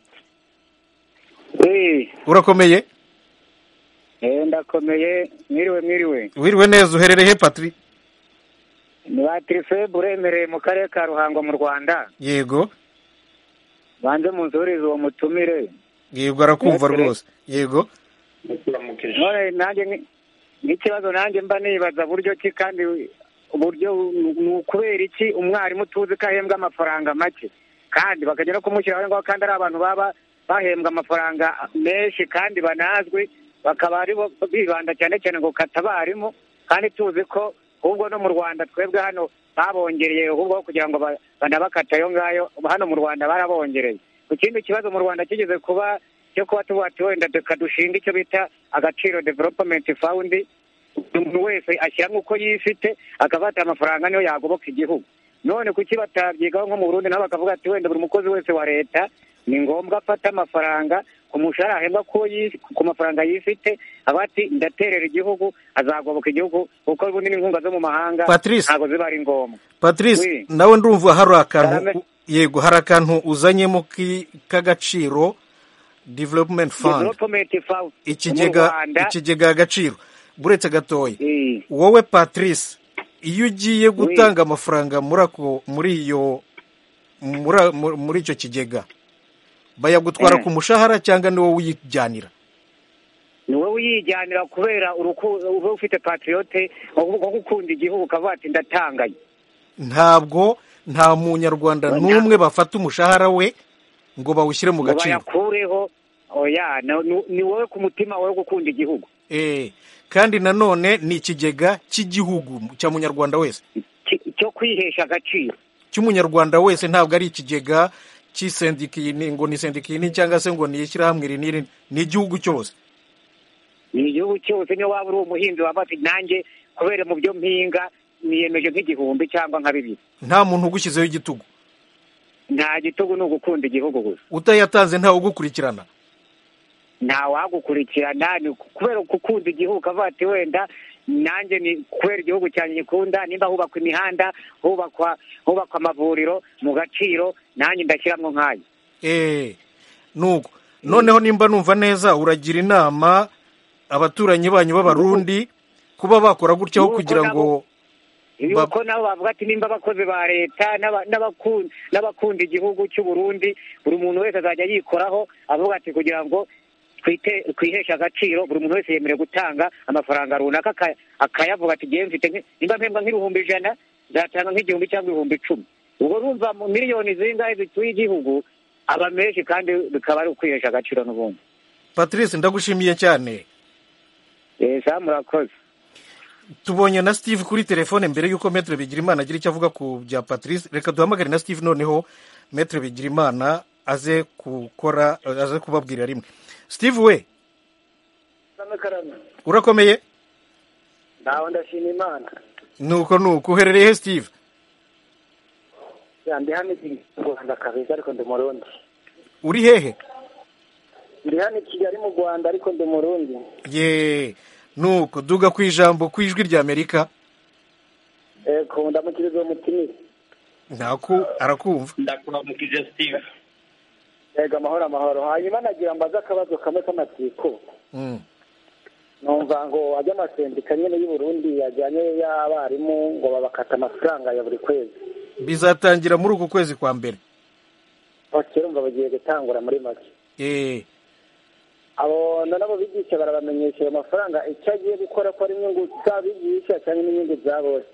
Eh, urakomeye eh, ndakomeye mwiriwe mwiriwe wiriwe neza uherereye he patri ni ba tirife buremereye mu karere ka ruhango mu rwanda yego banze munzurize uwo mutumire yego arakumva Yego. rwose yego turamukije none nanjye ni- n'ikibazo nanjye mba nibaza buryo ki kandi uburyo ni ukubera iki umwarimu tuzi ko ahembwa amafaranga make kandi bakajya no kumushyiraho ngaho kandi ari abantu baba bahembwa amafaranga menshi kandi banazwi bakaba ari bo bibanda cyane cyane ngo kata abarimu kandi tuzi ko ahubwo no mu rwanda twebwe hano babongereye ahubwo kugira ngo ba- banabakata ayo ngayo hano mu rwanda barabongereye ku kindi kibazo mu rwanda kigeze kuba cyo kuba tuba ati wenda reka dushinga icyo bita agaciro development fund buri muntu wese ashyiramo uko yifite akafata amafaranga niyo yagoboka igihugu none kuki batabyigaho nko mu burundi nabo bakavuga ati wenda buri mukozi wese wa leta ni ngombwa afata amafaranga ku mushahara ahembwa ku yi- ku mafaranga yifite aba ati ndaterera igihugu azagoboka igihugu kuko ubundi n'inkunga zo mu mahanga Patrice. ntabwo ziba ari ngombwa patrice Oui. nawe ndumva hari akantu Karame. yego hari akantu uzanyemo ki- k'agaciro development fund development fund ikigega mu Rwanda ikigega agaciro buretse gatoya eh, wowe patrice iyo ugiye gutanga amafaranga muri ako muri iyo muri muri- muri icyo kigega bayagutwara Eh. ku mushahara cyangwa ni wowe uyijyanira ni wowe uyijyanira kubera uruku- uba ufite patriote wo gukunda igihugu ukavuga ati ndatangaye ntabwo nta munyarwanda Oya. n'umwe bafata umushahara we ngo bawushyire mu ngo gaciro bayakureho oya na- ni- ni wowe ku mutima wawe wo gukunda igihugu Eh, kandi nanone ni ikigega cy'igihugu cya munyarwanda wese Ki- cyo kwihesha agaciro cy'umunyarwanda wese ntabwo ari ikigega cy'isendikini ngo ni sendikini cyangwa se ngo ni ishyirahamwe iri n'iri ni igihugu cyose ni igihugu cyose niyo waba uri umuhinzi waba ati nanjye kubera mu byo mpinga niyemeje nk'igihumbi cyangwa nka bibiri nta muntu ugushyizeho igitugu nta gitugu ni ugukunda igihugu gusa utayatanze ntawe ugukurikirana nta wagukurikirana ni kubera gukunda igihugu ukavuga ati wenda nanjye ni kubera igihugu cyanjye gikunda nimba hubakwa imihanda hubakwa hubakwa amavuriro mu gaciro nanjye ndashyiramo nk'ayo Eh, nuko noneho nimba numva neza uragira inama abaturanyi banyu b'abarundi kuba bakora gutyaho Nuko kugira ngo nabo- Ba- yuko nabo bavuga ati nimba abakozi ba leta n'aba- n'abaku- n'abakunda igihugu cy'u Burundi buri muntu wese azajya yikoraho avuga ati kugira ngo twite twiheshe agaciro buri muntu wese yemerewe gutanga amafaranga runaka aka- akayavuga ati ngewe mfite nk- nimba mpembwa nk'ibihumbi ijana nzatanga nk'igihumbi cyangwa ibihumbi icumi ubwo urumva mu miliyoni zingahe zituye igihugu aba menshi kandi bikaba ari ukwihesha agaciro n'ubundi patrice ndagushimiye cyane esa murakoze tubonye na steve kuri telefone mbere y'uko metre bigirimana agira icyo avuga ku bya patrice reka duhamagare na steve noneho metre bigirimana aze gukora aze kubabwira rimwe steve we urakomeye ntawe ndashima imana nuko nuko uherereye he steve ya ndi hano i rwanda kabeza ariko ndi murundi uri hehe ndi hano i kigali mu rwanda ariko ndi murundi ye nuko duga ku ijambo ku ijwi rya amerika eko ndamukiriza uwo mutimire ntaku arakumva ndakuramukije steve yego amahoro amahoro hanyuma nagira mbaze akabazo kamwe k'amatsiko Mm. numva ngo ajya amasendika nyine y'u Burundi yajyanye y'abarimu ngo babakata amafaranga ya buri kwezi bizatangira muri uku kwezi kwa mbere bakira umva bagiye gutangura muri make eh abo nabo bigisha barabamenyesha ayo mafaranga icyo agiye gukora ko ari inyungu z'abigisha cyangwa n'inyungu za bose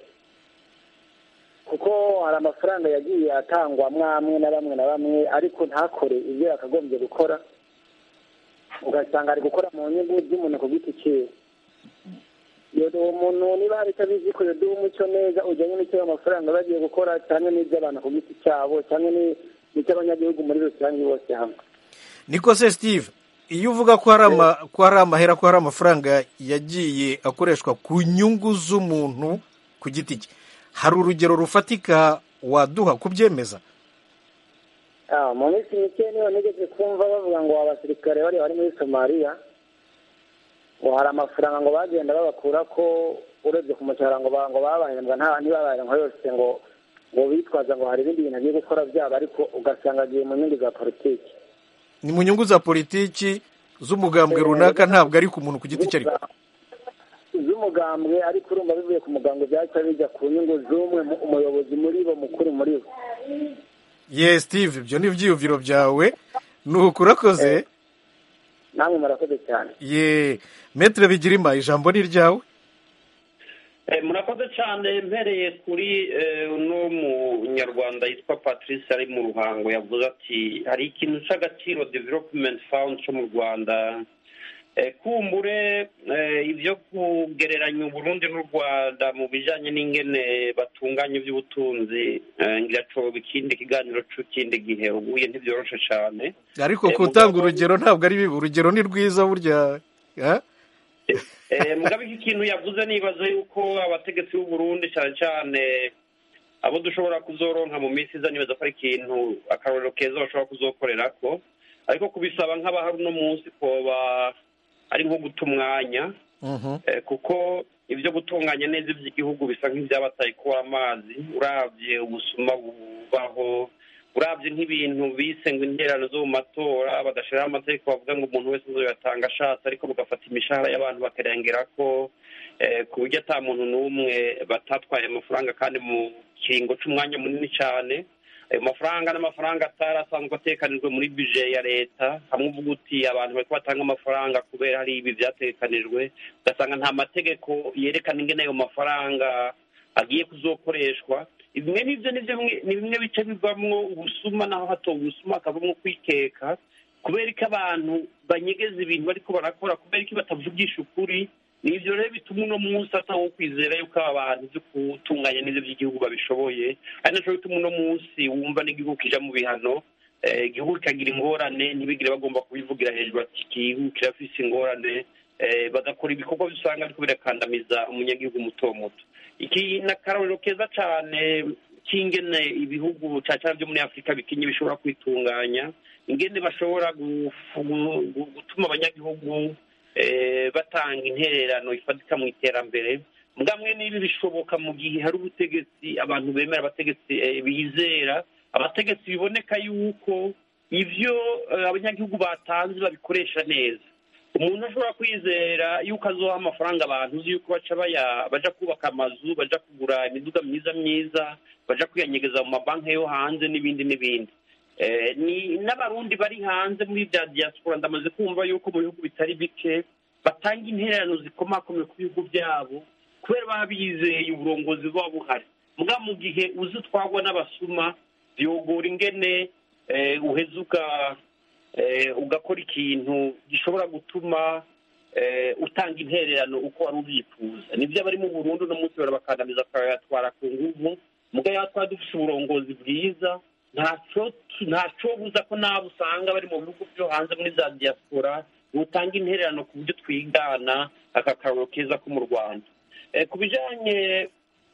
kuko hari amafaranga yagiye atangwa mwamwe na bamwe na bamwe ariko ntakore ibyo yakagombye gukora ugasanga ari gukora mu nyungu z'umuntu ku giti cyiwe iyo uwo muntu niba hari icyo abizi ko duha umucyo neza ujyanye n'icyo ayo mafaranga bagiye gukora cyangwa n'iby'abantu ku giti cyabo cyangwa ni- n'icy'abanyagihugu muri rusange bose hamwe niko se steve iyo uvuga ko hari ama ko hari amahera ko hari amafaranga yagiye akoreshwa ku nyungu z'umuntu ku giti cye hari urugero rufatika waduha kubyemeza Ah, mu minsi mike niyo nigeze kumva bavuga ngo abasirikare bari bari muri somaliya ngo hari amafaranga ngo bagenda babakura ko urebye ku mushahara ngo ba- ngo babahembwa nta ntibabahembwa yose ngo ngo bitwaza ngo hari ibindi bintu agiye gukora byabo ariko ugasanga agiye mu nyungu za politiki ni mu nyungu za politiki z'umugambwe runaka ntabwo ari ku muntu ku giti cye ariko z'umugambwe ariko urumva bivuye ku mugambwe byaca bijya ku nyungu z'umwe mu- umuyobozi muri bo mukuru muri bo ye steve ibyo ni ibyiyumviro byawe nuko urakoze namwe murakoze cyane ye metre bigirima ijambo ni iryawe Eh, murakoze cyane mpereye kuri eh, uno munyarwanda yitwa patrice ari mu ruhango yavuze ati hari ikintu cy'agaciro development fund cyo mu rwanda Eh, kumbure eh, ibyo kugereranya uburundi n'u rwanda mu bijyanye n'ingene batunganya iby'ubutunzi eh, ngiracoba ikindi kiganiro cy'ikindi gihe ubuye ntibyoroshe cyane ariko Eh, gutanga mugabo- urugero ntabwo ari bibi urugero ni rwiza burya ha? Eh, mugabe iki kintu yavuze nibaza yuko abategetsi b'u Burundi cyane cyane abo dushobora kuzoronka mu minsi iza nibaza ko ari ikintu akarorero keza bashobora kuzokorerako ariko kubisaba nk'abahari uno munsi koba ari nko guta umwanya Eh, kuko ibyo gutunganya neza iby'igihugu bisa nk'ibyabataye kuba amazi urabye ubusuma bubaho urabye nk'ibintu bise ngo interano zo mu matora badashiraho amategeko bavuga ngo umuntu wese uzoyatanga ashatse ariko bagafata imishahara y'abantu bakarengera ko eh, ku buryo ata muntu n'umwe batatwaye amafaranga kandi mu kiringo c'umwanya munini cyane ayo mafaranga n'amafaranga atari asanzwe atekanijwe muri bije ya leta hamwe uvuga uti abantu bariko batanga amafaranga kubera hari ibi vyatekanijwe ugasanga nta mategeko yerekana ingene ayo mafaranga agiye kuzokoreshwa bimwe n'ivyo nivyo bimwe- ni bimwe bice bivamwo ubusuma naho hatowe ubusuma hakavamwo kwikeka kubera ko abantu banyegeza ibintu bariko barakora kubera ko batavugisha ukuri ni ivyo rero bituma uno munsi atawo kwizera yuko aba bantu vyo gutunganya neza by'igihugu babishoboye ari naco bituma uno munsi wumva n'igihugu kija mu bihano eh, igihugu kikagira ingorane ntibigire bagomba kubivugira hejuru ati igihugu kirafise ingorane eh, bagakora ibikorwa bisanga ariko birakandamiza umunyagihugu muto muto iki ni akarorero keza cane k'ingene ibihugu cane cane vyo muri afurika bikinye bishobora kwitunganya ingene bashobora gufu- gu- gu- gutuma abanyagihugu eh, batanga intererano ifatika mu iterambere mbwamwe n'ibi bishoboka mu gihe hari ubutegetsi abantu bemera abategetsi eh, bizera abategetsi biboneka yuko ivyo eh, abanyagihugu batanze babikoresha neza umuntu ashobora kwizera yuko azoha amafaranga abantu uzi yuko baca baya baja kubaka amazu baja kugura imiduga myiza myiza baja kwiyanyegeza mu mabanki yo hanze n'ibindi n'ibindi Eh, ni n'abarundi bari hanze muri bya diaspora ndamaze kumva yuko mu bihugu bitari bike batanga intererano zikomakomeye ku bihugu byabo kubera baba bizeye uburongozi buba buhari mbwa mu gihe uzi utwagwa n'abasuma vyogora ingene eh, uheza uga eh, ugakora ikintu gishobora gutuma eh, utanga intererano uko wari ubyifuza nibyo abari mu burundi uno munsi barabakandamiza bakayatwara ku nguvu muga yatwara dufise uburongozi bwiza ntaco ntaco buza ko nabo usanga bari mu bihugu byo hanze muri za diaspora butanga intererano ku buryo twigana aka karoro keza ko mu rwanda Eh, ku bijanye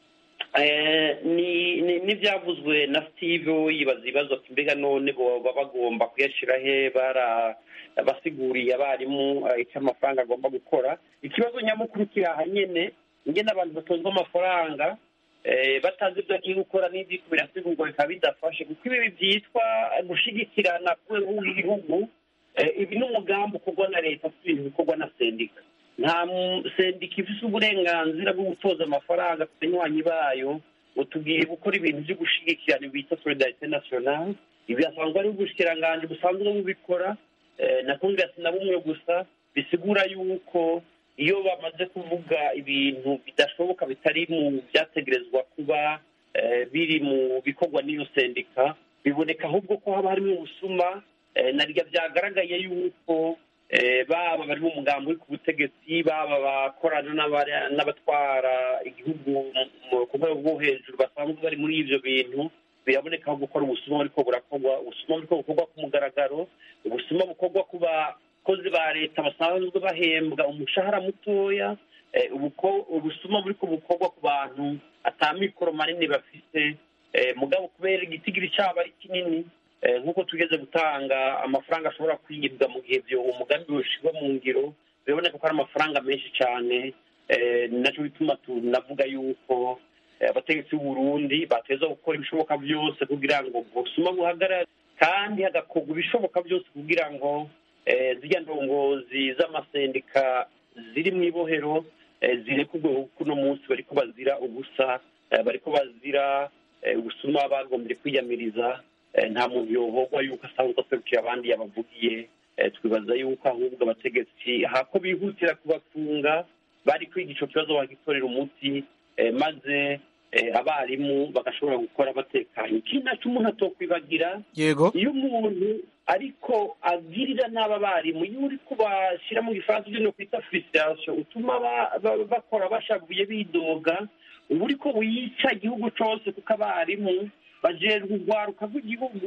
eh, ni- ni- n'ibyavuzwe na steve we yibaza ibibazo ati mbega none boba bagomba kuyashyira he bara basiguriye abarimu eh, icyo amafaranga agomba gukora ikibazo nyamukuru kiri aha nyene ingene abantu batozwa amafaranga eh, batazi ibyo agiye gukora n'ibyiko birasigurwa bikaba bidafashe kuko ibi byitwa gushigikirana ku rwego rw'igihugu Eh, ibi ni umugambi ukorwa na leta si ibintu bikorwa na sendika nta mu- sendika ifise uburenganzira bwo gutoza amafaranga ku banywanyi bayo ngo tugiye gukora ibintu byo gushigikirana bita solidarite nationale ibi asanzwe ari ubushikiranganji busanzwe bubikora eh, na congress na bumwe gusa bisigura yuko iyo bamaze kuvuga ibintu bidashoboka bitari mu byategerezwa kuba eh, biri mu bikorwa n'iyo sendika biboneka ahubwo ko haba harimo ubusuma eh, na rya byagaragaye yuko eh, baba bari mu mugambi uri ku butegetsi baba bakorana n'abari- n'abatwara igihugu mu- mu- ku rwego rwo hejuru basanzwe bari muri ivyo bintu biraboneka aho gukora ubusuma buriko burakorwa ubusuma buriko bukorwa ku mugaragaro ubusuma bukorwa ku bakozi ba leta basanzwe bahembwa umushahara mutoya eh, ubuko- ubusuma buriko bukorwa ku bantu ata mikoro manini bafite eh, mugabo kubera igitigiri cyabo ari kinini eh, nk'uko tugeze gutanga amafaranga ashobora kwiyibwa mu gihe byo umugambi ushyirwa mu ngiro biraboneka ko ari amafaranga menshi cyane eh, ni nacyo bituma tunavuga yuko eh, abategetsi b'u Burundi bateza gukora ibishoboka byose kugira ngo ubusuma buhagarare kandi hagakorwa ibishoboka byose kugira ngo eh, zirya ndongozi z'amasendika ziri mu ibohero eh, zirekurwe kuko uno munsi bariko bazira ubusa eh, bariko bazira eh, ubusuma bagombye kwiyamiriza eh, nta muntu yohogwa yuko asanzwe aserukira abandi yabavugiye eh, twibaza yuko ahubwo abategetsi hako bihutira kubafunga bari kwiga ico kibazo bagitorera umuti eh, maze eh, abarimu bagashobora gukora batekanye ikindi naco umuntu atokwibagira yego iyo umuntu ariko agirira nabi abarimu iyo uri kubashyira mu gifaransa ibyo kwita frustration utuma ba- ba- bakora bashavuye bidoga uba uriko wica igihugu cose kuko abarimu bajejwe urwaruka rw'igihugu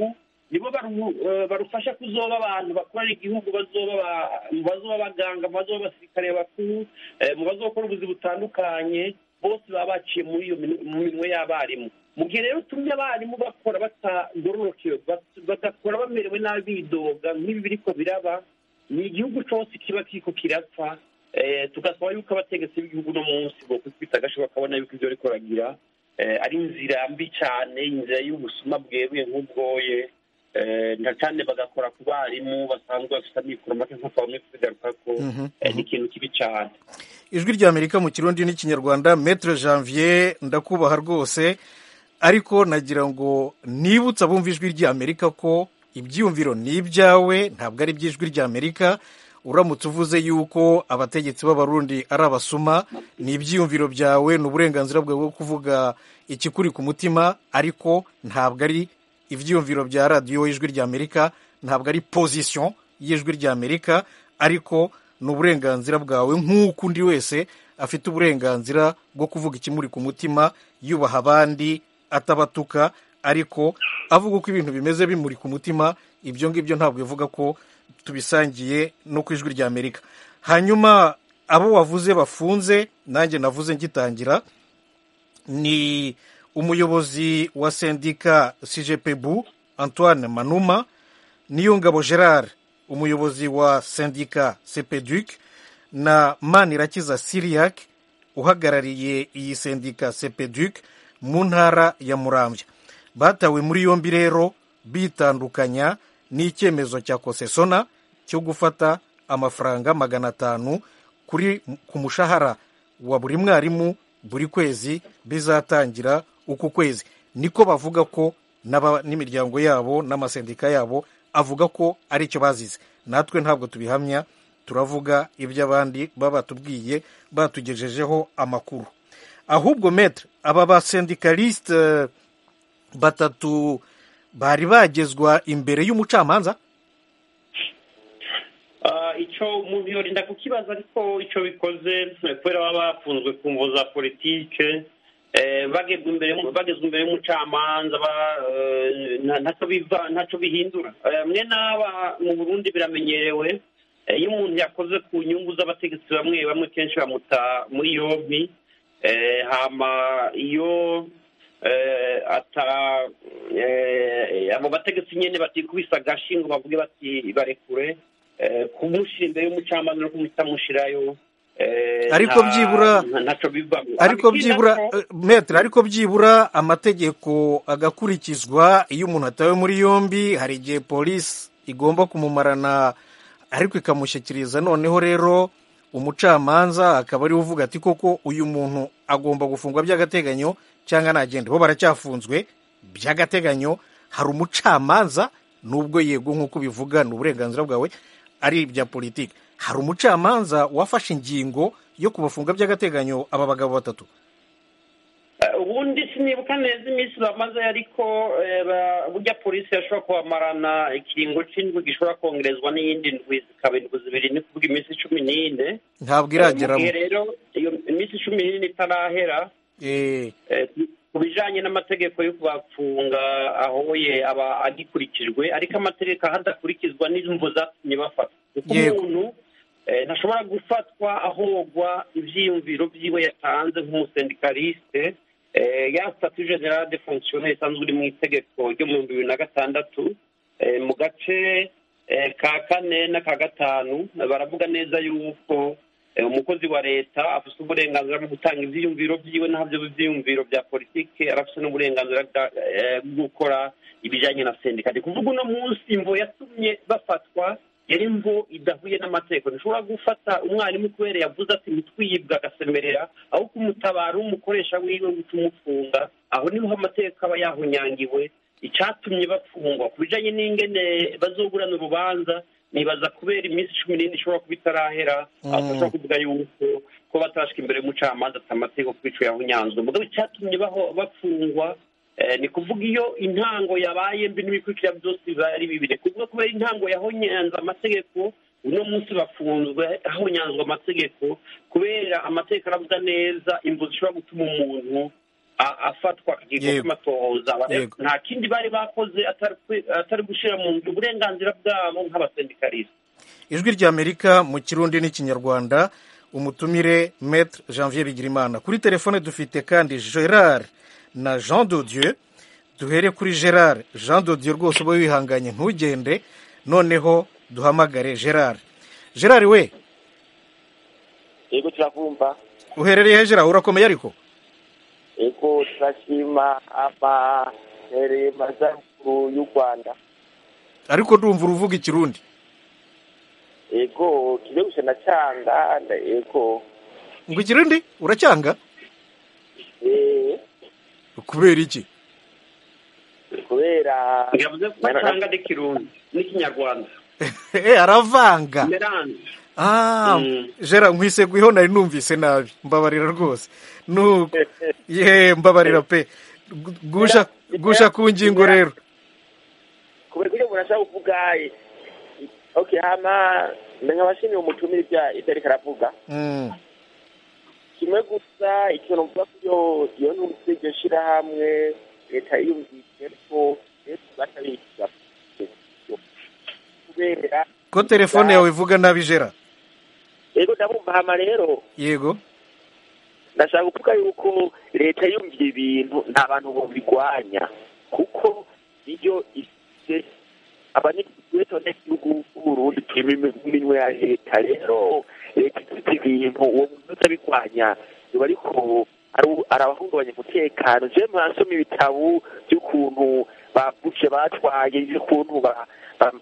nibo baru- eh, barufasha kuzoba abantu bakorera igihugu bazoba ba- mu bazoba abaganga mu bazoba abasirikare bakuru eh, mu bazokora ubuzi butandukanye bose baba baciye muri iyo minu- mu minwe y'abarimu mu gihe rero utumye abarimu bakora batagororokewe bat- bagakora bamerewe nabi bidoga nk'ibi biriko biraba ni igihugu cyose kiba kiriko kirapfa eh, tugasaba yuko abategetsi b'igihugu no munsi bokwitwita agasho bakabona yuko ibyo bariko baragira eh, ari inzira mbi cyane inzira y'ubusuma bweruye nk'ubwoye eh, na cyane bagakora ku barimu basanzwe bafite amikoro make nk'uko bamwe kubigarukako Mhm, eh, ni ikintu kibi cyane ijwi ry'amerika mu kirundi n'ikinyarwanda metre janvier ndakubaha rwose ariko nagira ngo nibutse abumva ijwi ry'amerika ko ibyiyumviro ni ibyawe ntabwo ari iby'ijwi ry'amerika uramutse uvuze yuko abategetsi b'abarundi ari abasuma ni ibyiyumviro byawe ni uburenganzira bwawe bwo kuvuga ikikuri ku mutima ariko ntabwo ari ibyiyumviro bya radiyo y'ijwi ry'amerika ntabwo ari pozisiyo y'ijwi ry'amerika ariko ni uburenganzira bwawe nk'uko undi wese afite uburenganzira bwo kuvuga ikimuri ku mutima yubaha abandi atabatuka ariko avuga uko ibintu bimeze bimuri ku mutima ibyo ngibyo ntabwo bivuga ko tubisangiye no ku ijwi ry'amerika hanyuma abo wavuze bafunze nanjye navuze ngitangira ni umuyobozi wa sendika sijepebu antoine manuma niyongabo gerard umuyobozi wa sendika sepeduc na manirakiza siriac uhagarariye iyi sendika sepeduc mu ntara ya muramvya batawe muri yombi rero bitandukanya n'icyemezo cya kosesona cyo gufata amafaranga magana atanu kuri ku mushahara wa buri mwarimu buri kwezi bizatangira uku kwezi niko bavuga ko n'aba- n'imiryango yabo n'amasendika yabo avuga ko ari cyo bazize natwe ntabwo tubihamya turavuga ibyo abandi baba batubwiye batugejejeho amakuru ahubwo metre aba basendikalisite batatu bari bagezwa imbere y'umucamanza Ah, icyo umuntu yorinda kukibaza ariko icyo bikoze eh, kubera baba bafunzwe ku mvo za politike eh, bagezwa imbere bagezwa imbere y'umucamanza ba- eh, nta- ntacyo biva ntacyo bihindura Eh, mwe n'aba mu burundi biramenyerewe eh, iyo umuntu yakoze ku nyungu z'abategetsi bamwe bamwe kenshi bamuta muri yombi eh, hama iyo eh, ata eh, abo bategetsi nyene batikubisa agashi ngo bavuge bati barekure eh, kumushyira imbere y'umucamanza no kumutamushirayo eh, Ariko nta- byibura- nta- ntaco bivamo ariko Ikindi byibura nako- eh, metre ariko byibura amategeko agakurikizwa iyo umuntu atawe muri yombi hari igihe polisi igomba kumumarana ariko ikamushyikiriza noneho rero umucamanza akaba ariwe uvuga ati koko uyu muntu agomba gufungwa by'agateganyo cyangwa nagende bo baracyafunzwe by'agateganyo hari umucamanza nubwo yego nk'uko bivuga ni uburenganzira bwawe ari ibya politiki hari umucamanza wafashe ingingo yo kubafunga by'agateganyo aba bagabo batatu Eh, ubundi sinibuka neza iminsi bamaze ariko eh, ba- burya polisi yashobora kubamarana ikiringo c'indwi gishobora kongerezwa n'iyindi ndwi zikaba indwi zibiri ni kuvuga iminsi cumi n'ine ntabwo Eh, mu irageramo gihe rero iyo iminsi cumi n'ine itarahera Eh, eh, ku bijanye n'amategeko yo kubafunga ahoye aba agikurikijwe ariko amategeko ahadakurikizwa n'imvo zatumye bafatwa kuko Yego. umuntu eh, ntashobora gufatwa ahogwa ivyiyumviro vyiwe yatanze nk'umusendikaliste eh, ya statut general de fonctionnaire isanzwe iri mu itegeko ryo mu bihumbi bibiri na gatandatu eh, mu gace eh, ka kane n'aka gatanu baravuga neza yuko eh, umukozi wa leta afite uburenganzira bwo gutanga ivyiyumviro vyiwe ntabyo ivyiyumviro bya politike arafite n'uburenganzira bwa- eh, bwo gukora ibijanye na sendika ni kuvuga uno munsi imvo yatumye bafatwa yari imvo idahuye n'amategeko ntishobora gufata umwarimu kubera yavuze ati ntitwiyibwa agasemerera aho kumutabara umukoresha wiwe guca umufunga aho niho amategeko aba yahunyangiwe icyatumye bafungwa ku bijanye n'ingene bazoburana urubanza nibaza kubera iminsi cumi n'ine ishobora kuba itarahera Mm. aho bashobora kuvuga yuko ko batarashika imbere y'umucamanza ati amategeko ku ico yahunyanzwe mugabo icyatumye baho- bafungwa eh, ni kuvuga iyo intango yabaye mbi n'ibikurikira byose biba ari bibiri kuvuga kubera intango yahonyanze amategeko uno munsi bafunzwe hahonyanzwe amategeko kubera amategeko aravuga neza imvu zishobora gutuma umuntu a- afatwa akagirwa Yego. kw'amatohoza Aba rero Yego. nta kindi bari bakoze atari kwi- atari gushyira mu ngiro uburenganzira bwabo nk'abasendikarisi ijwi ry'amerika mu kirundi n'ikinyarwanda umutumire maître janvier bigirimana kuri telefone dufite kandi gerard na jean de dieu duhere kuri gerard jean de dieu rwose uba wihanganye ntugende noneho duhamagare gerard gerard we yego turakumva uherereye he gerard urakomeye ariko yego turashima amahereye mazaruguru y'u rwanda ariko ndumva uruvuga ikirundi yego kijya gusa na cyanga nda- yego ngo ikirundi uracyanga eh, kubera iki kubera yavuze ko atanga n'ikirundi n'ikinyarwanda Eh, aravanga merange Ah, Mm. Gerard nkwisegwiho nari numvise nabi mbabarira rwose nuko ye mbabarira pe Gu- gusha gusha ku ngingo rero kubera kugira umuntu ashaka kuvuga eh, okay hama nkabashimiye umutumire ibya ibyo ariko aravuga Mm, kimwe gusa ikintu mvuga ko iyo iyo numvise iryo shirahamwe leta yiyumvise ko leta batabikiza kubera ko telefone yawe ivuga nabi Gerard yego ndabumva hama rero yego ndashaka kuvuga yuko leta yumviye ibintu nta bantu bobigwanya kuko niyo ifite abanyagihugu gihugu b'uburundi turi mu minwe ya leta rero leta ifite ibintu uwo muntu utabigwanya biba ariko ari- arabahungabanya umutekano je murasoma ibitabo by'ukuntu bavuje batwaye by'ukuntu ba ba-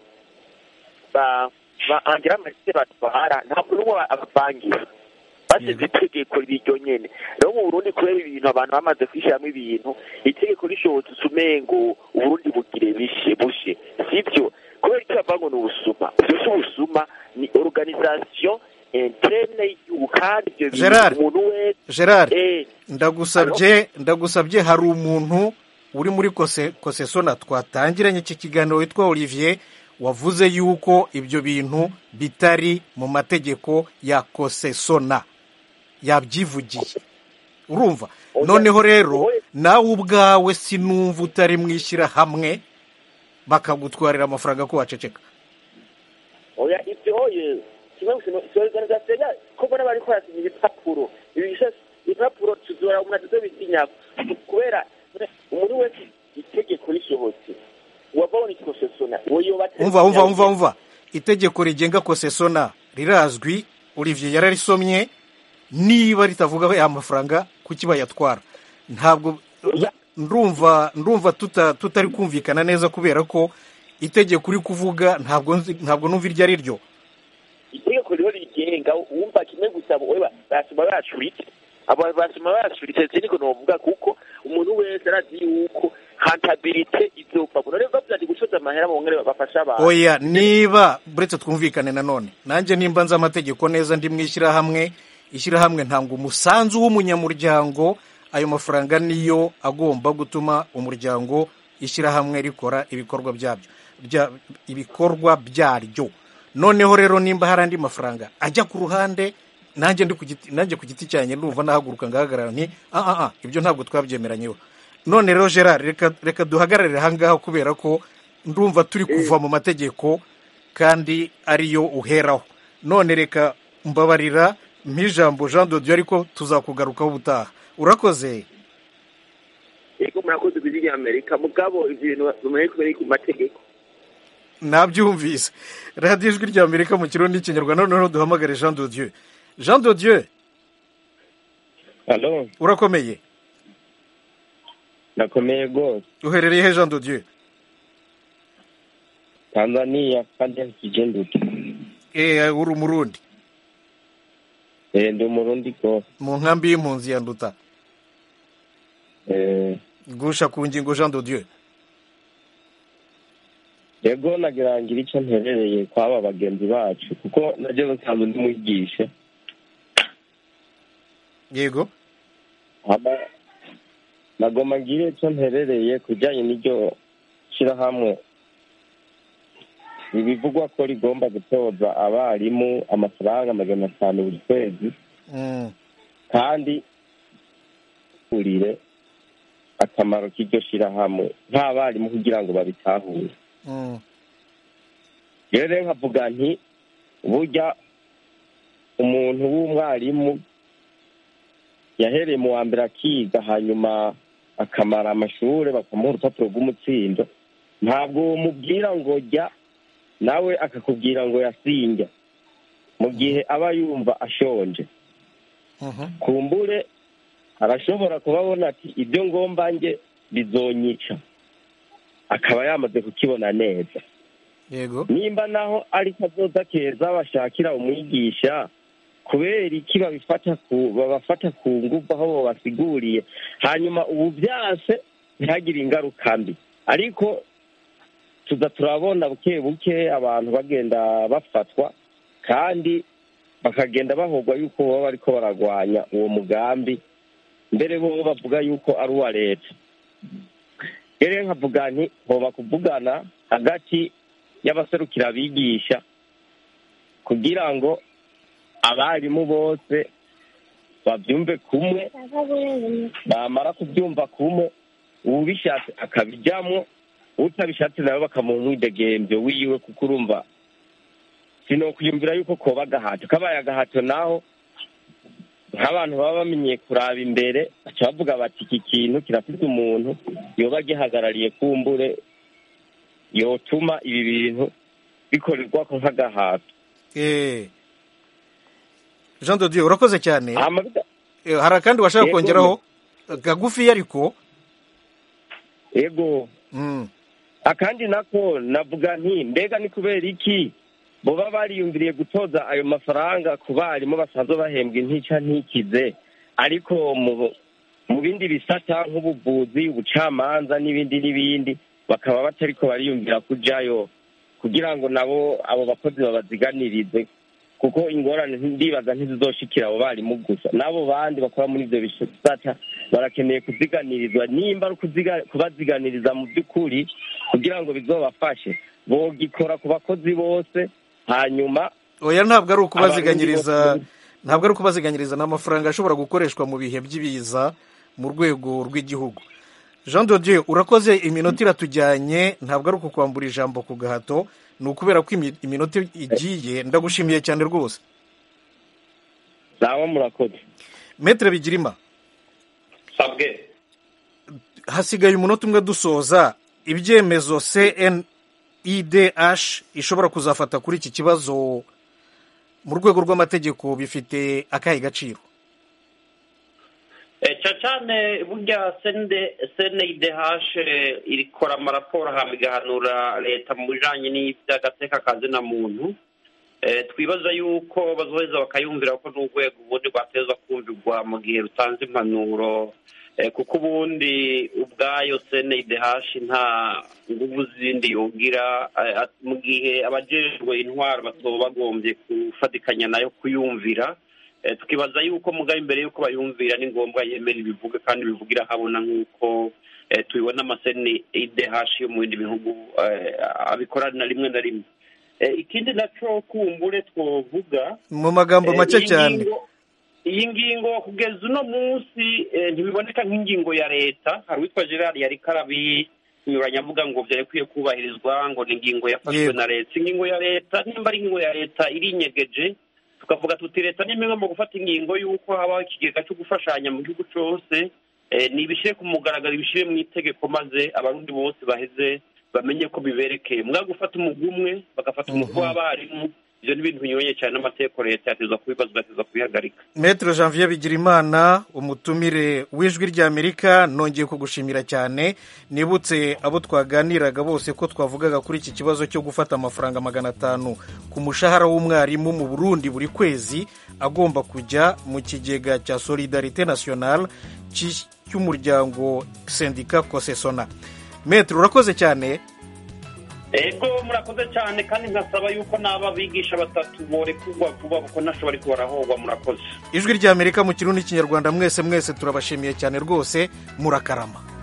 ba ba angira amasite batwara ntabwo n'umwe abavangira basize itegeko riryo nyene rero mu burundi kubera ibintu abantu bamaze kwishyiramo ibintu itegeko rishobotse usumengo uburundi bugire bishe bushe sivyo kubera icyo bavuga ngo ni ubusuma ivyo si ubusuma ni organisation interne y'igihugu kandi ivyo bintu Gerard. umuntu wese Gerard eh, ndagusabye ndagusabye hari umuntu uri muri kose kosesona twatangiranye iki kiganiro witwa Olivier wavuze yuko ibyo bintu bitari mu mategeko ya kosesona yabyivugiye urumva noneho rero nawe ubwawe sinumva utari mu ishyirahamwe bakagutwarira amafaranga ko waceceka oya ibyo oye kimwe gusa si organisation ya ko mbona bariko barasinya ibipapuro ibi bishashe ibipapuro tuzora umuntu atazobisinyako kubera umuntu wese itegeko risohotse wabona ikosesona uwo yoba umva umva umva umva itegeko rigenga kosesona rirazwi olivier yararisomye niba ritavuga ya mafaranga kuki bayatwara ntabwo ndumva ndumva tuta- tutari kumvikana neza kubera ko itegeko uri kuvuga ntabwo nzi- ntabwo numva iryo ari ryo itegeko rero rigenga wumva kimwe gusa we ba- basoma bacuritse abo basoma bacuritse siniko novuga kuko umuntu wese arazi yuko hantabilite izova none bavuze ati gucoza amahera mu ngere bafasha abantu oya niba buretse twumvikane nanone nanjye nimba nzi amategeko neza ndi mu ishyirahamwe ishyirahamwe ntanga umusanzu w'umunyamuryango ayo mafaranga niyo agomba gutuma umuryango ishyirahamwe rikora ibikorwa byabyo bya- ibikorwa byaryo noneho rero nimba hari andi mafaranga ajya ku ruhande nanjye ndi ku giti nanjye ku giti cyanjye ndumva nahaguruka ngahagarara nti ah ah ah ibyo ntabwo twabyemeranyeho none rero gerard reka reka duhagararire ahangaha kubera ko ndumva turi kuva mu mategeko kandi ariyo uheraho none reka mbabarira mp'ijambo jean de dieu ariko tuzakugarukaho ubutaha urakoze yego murakoze ku ijwi amerika mugabo ivyo bintu bimenye kubera ku mategeko nabyumvise radiyo ijwi rya amerika mu kirundi n'ikinyarwanda noneho duhamagare jean de dieu jean de dieu Halo, urakomeye nakomeye rwose. uherereye he jean de dieu Tanzania kandi kijenduka. eh uri umurundi Eh ndi umurundi rwose. mu nkambi y'impunzi ya nduta Eh gusha ku ngingo jean de dieu yego nagira ngira icyo nterereye kw'aba bagenzi bacu kuko najye nsanzwe ndi mwigisha. yego Hama nagoma ngire icyo nterereye ku bijyanye n'iryo shyirahamwe ibivugwa ko rigomba gutoza abarimu amafaranga magana atanu buri kwezi Mm. kandi urire akamaro k'iryo shyirahamwe nk'abarimu kugira ngo babitahure Mm. rero nkavuga nti burya umuntu w'umwarimu yahereye mu wa mbere akiga hanyuma akamara amashuri bakamuha urupapuro rw'umutsindo ntabwo mubwira ngo jya nawe akakubwira ngo yasinjya mu gihe aba yumva ashonje kumbure arashobora kuba abona ati ibyo ngomba nge bizonyica akaba yamaze kukibona neza yego nimba naho ari kazoza keza bashakira umwigisha kubera iki babifata ku babafata ku ngufu aho babasiguriye hanyuma ubu byase ntihagire ingaruka mbi ariko tuza turabona buke buke abantu bagenda bafatwa kandi bakagenda bahogwa yuko baba bariko baragwanya uwo mugambi mbere bo bavuga yuko ari uwa leta rero nkavuga nti hoba kuvugana hagati y'abaserukira abigisha kugira ngo abarimu bose babyumve kumwe bamara kubyumva kumwe uwubishatse akabijyamo utabishatse nawe bakamuha umwidegembyo wiwe kuko urumva sinokwiyumvira yuko koba agahato kabaye agahato naho nk'abantu baba bamenyeye kuraba imbere baca bavuga bati iki kintu kirafite umuntu yoba gihagarariye kumbure yotuma ibi bintu bikorerwa ko nk'agahato Eh. jean de dieu urakoze cyane Hama Eh, hari akandi washaka Yego, kongeraho kagufi ariko ego Mm. akandi nako navuga nti mbega ni kubera iki boba bariyumviriye gutoza ayo mafaranga ku barimu basanzwe bahembwa intica ntikize ariko mu mu bindi bisata nk'ubuvuzi ubucamanza n'ibindi n'ibindi bakaba batariko bariyumvira kujayo kugira ngo nabo abo bakozi babaziganirize kuko ingorane ndibaza ntizizoshikira abo barimu gusa n'abo bandi bakora muri ivyo bisata barakeneye kuziganirizwa nimba ari ukuziga- kubaziganiriza mu by'ukuri kugira ngo bizobafashe bogikora ku bakozi bose hanyuma oya ntabwo ari ukubaziganyiriza Abarundi bose- ntabwo ari ukubaziganyiriza ni amafaranga ashobora gukoreshwa mu bihe by'ibiza mu rwego rw'igihugu jean de dieu urakoze iminota iratujyanye ntabwo ari ukukwambura ijambo ku gahato ni ukubera ko imi- iminota igiye ndagushimiye cyane rwose nawe murakoze metere bigirima sabwe hasigaye umunota umwe dusoza ibyemezo cnidh ishobora kuzafata kuri iki kibazo mu rwego rw'amategeko bifite akahe gaciro Eh, cyane cyane burya cndh irikora amaraporo hama igahanura leta mu bijanye n'iby'agateka kazina muntu Eh, twibaza yuko bazoheza bakayumvira ko n'urwego ubundi rwatezwa kumvirwa mu gihe rutanze impanuro Eh, kuko ubundi ubwayo cndh nta nguvu zindi yogira eh, at- mu gihe abajejwe intwaro batoba bagombye gufatikanya nayo kuyumvira Eh, tukibaza yuko mugabe imbere yuko bayumvira ni ngombwa yemera ibivuga kandi bivugira habona nk'uko eh, tubibona amaseni idh yo mu bindi bihugu eh, abikora na rimwe na rimwe Eh, ikindi naco kumbure twovuga mu magambo eh, make iyi cyane ngingo- iyi ngingo kugeza uno munsi eh, ntibiboneka nk'ingingo ya leta hari uwitwa gerard yari karabinyuranya avuga ngo byarekwiye kubahirizwa ngo ni ingingo yafashwe Yego. na leta ingingo ya leta nimba ari ingingo ya leta irinyegeje tukavuga tuti leta ni imwe mu gufata ingingo y'uko habaho ikigega cyo gufashanya mu gihugu cyose eh, nibishyire ku mugaragaro ibishyire mu itegeko maze abarundi bose baheze bamenye ko biberekeye mwa gufata umugwi umwe bagafata umugwi w'abarimu ibyo ni ibintu binyuranye cyane n'amategeko leta yateza kubibaza ugateza kubihagarika metere janvier bigirimana umutumire w'ijwi ry'amerika nongeye kugushimira cyane nibutse abo twaganiraga bose ko twavugaga kuri iki kibazo cyo gufata amafaranga magana atanu ku mushahara w'umwarimu mu burundi buri kwezi agomba kujya mu kigega cya solidarite nationale cy- cy'umuryango sendika kosesona metere urakoze cyane ego murakoze cyane kandi nkasaba yuko n'aba bigisha batatu borekurwa vuba kuko ntashobora ariko barahogwa murakoze ijwi ry'amerika mu kirundi n'ikinyarwanda mwese mwese turabashimiye cyane rwose murakarama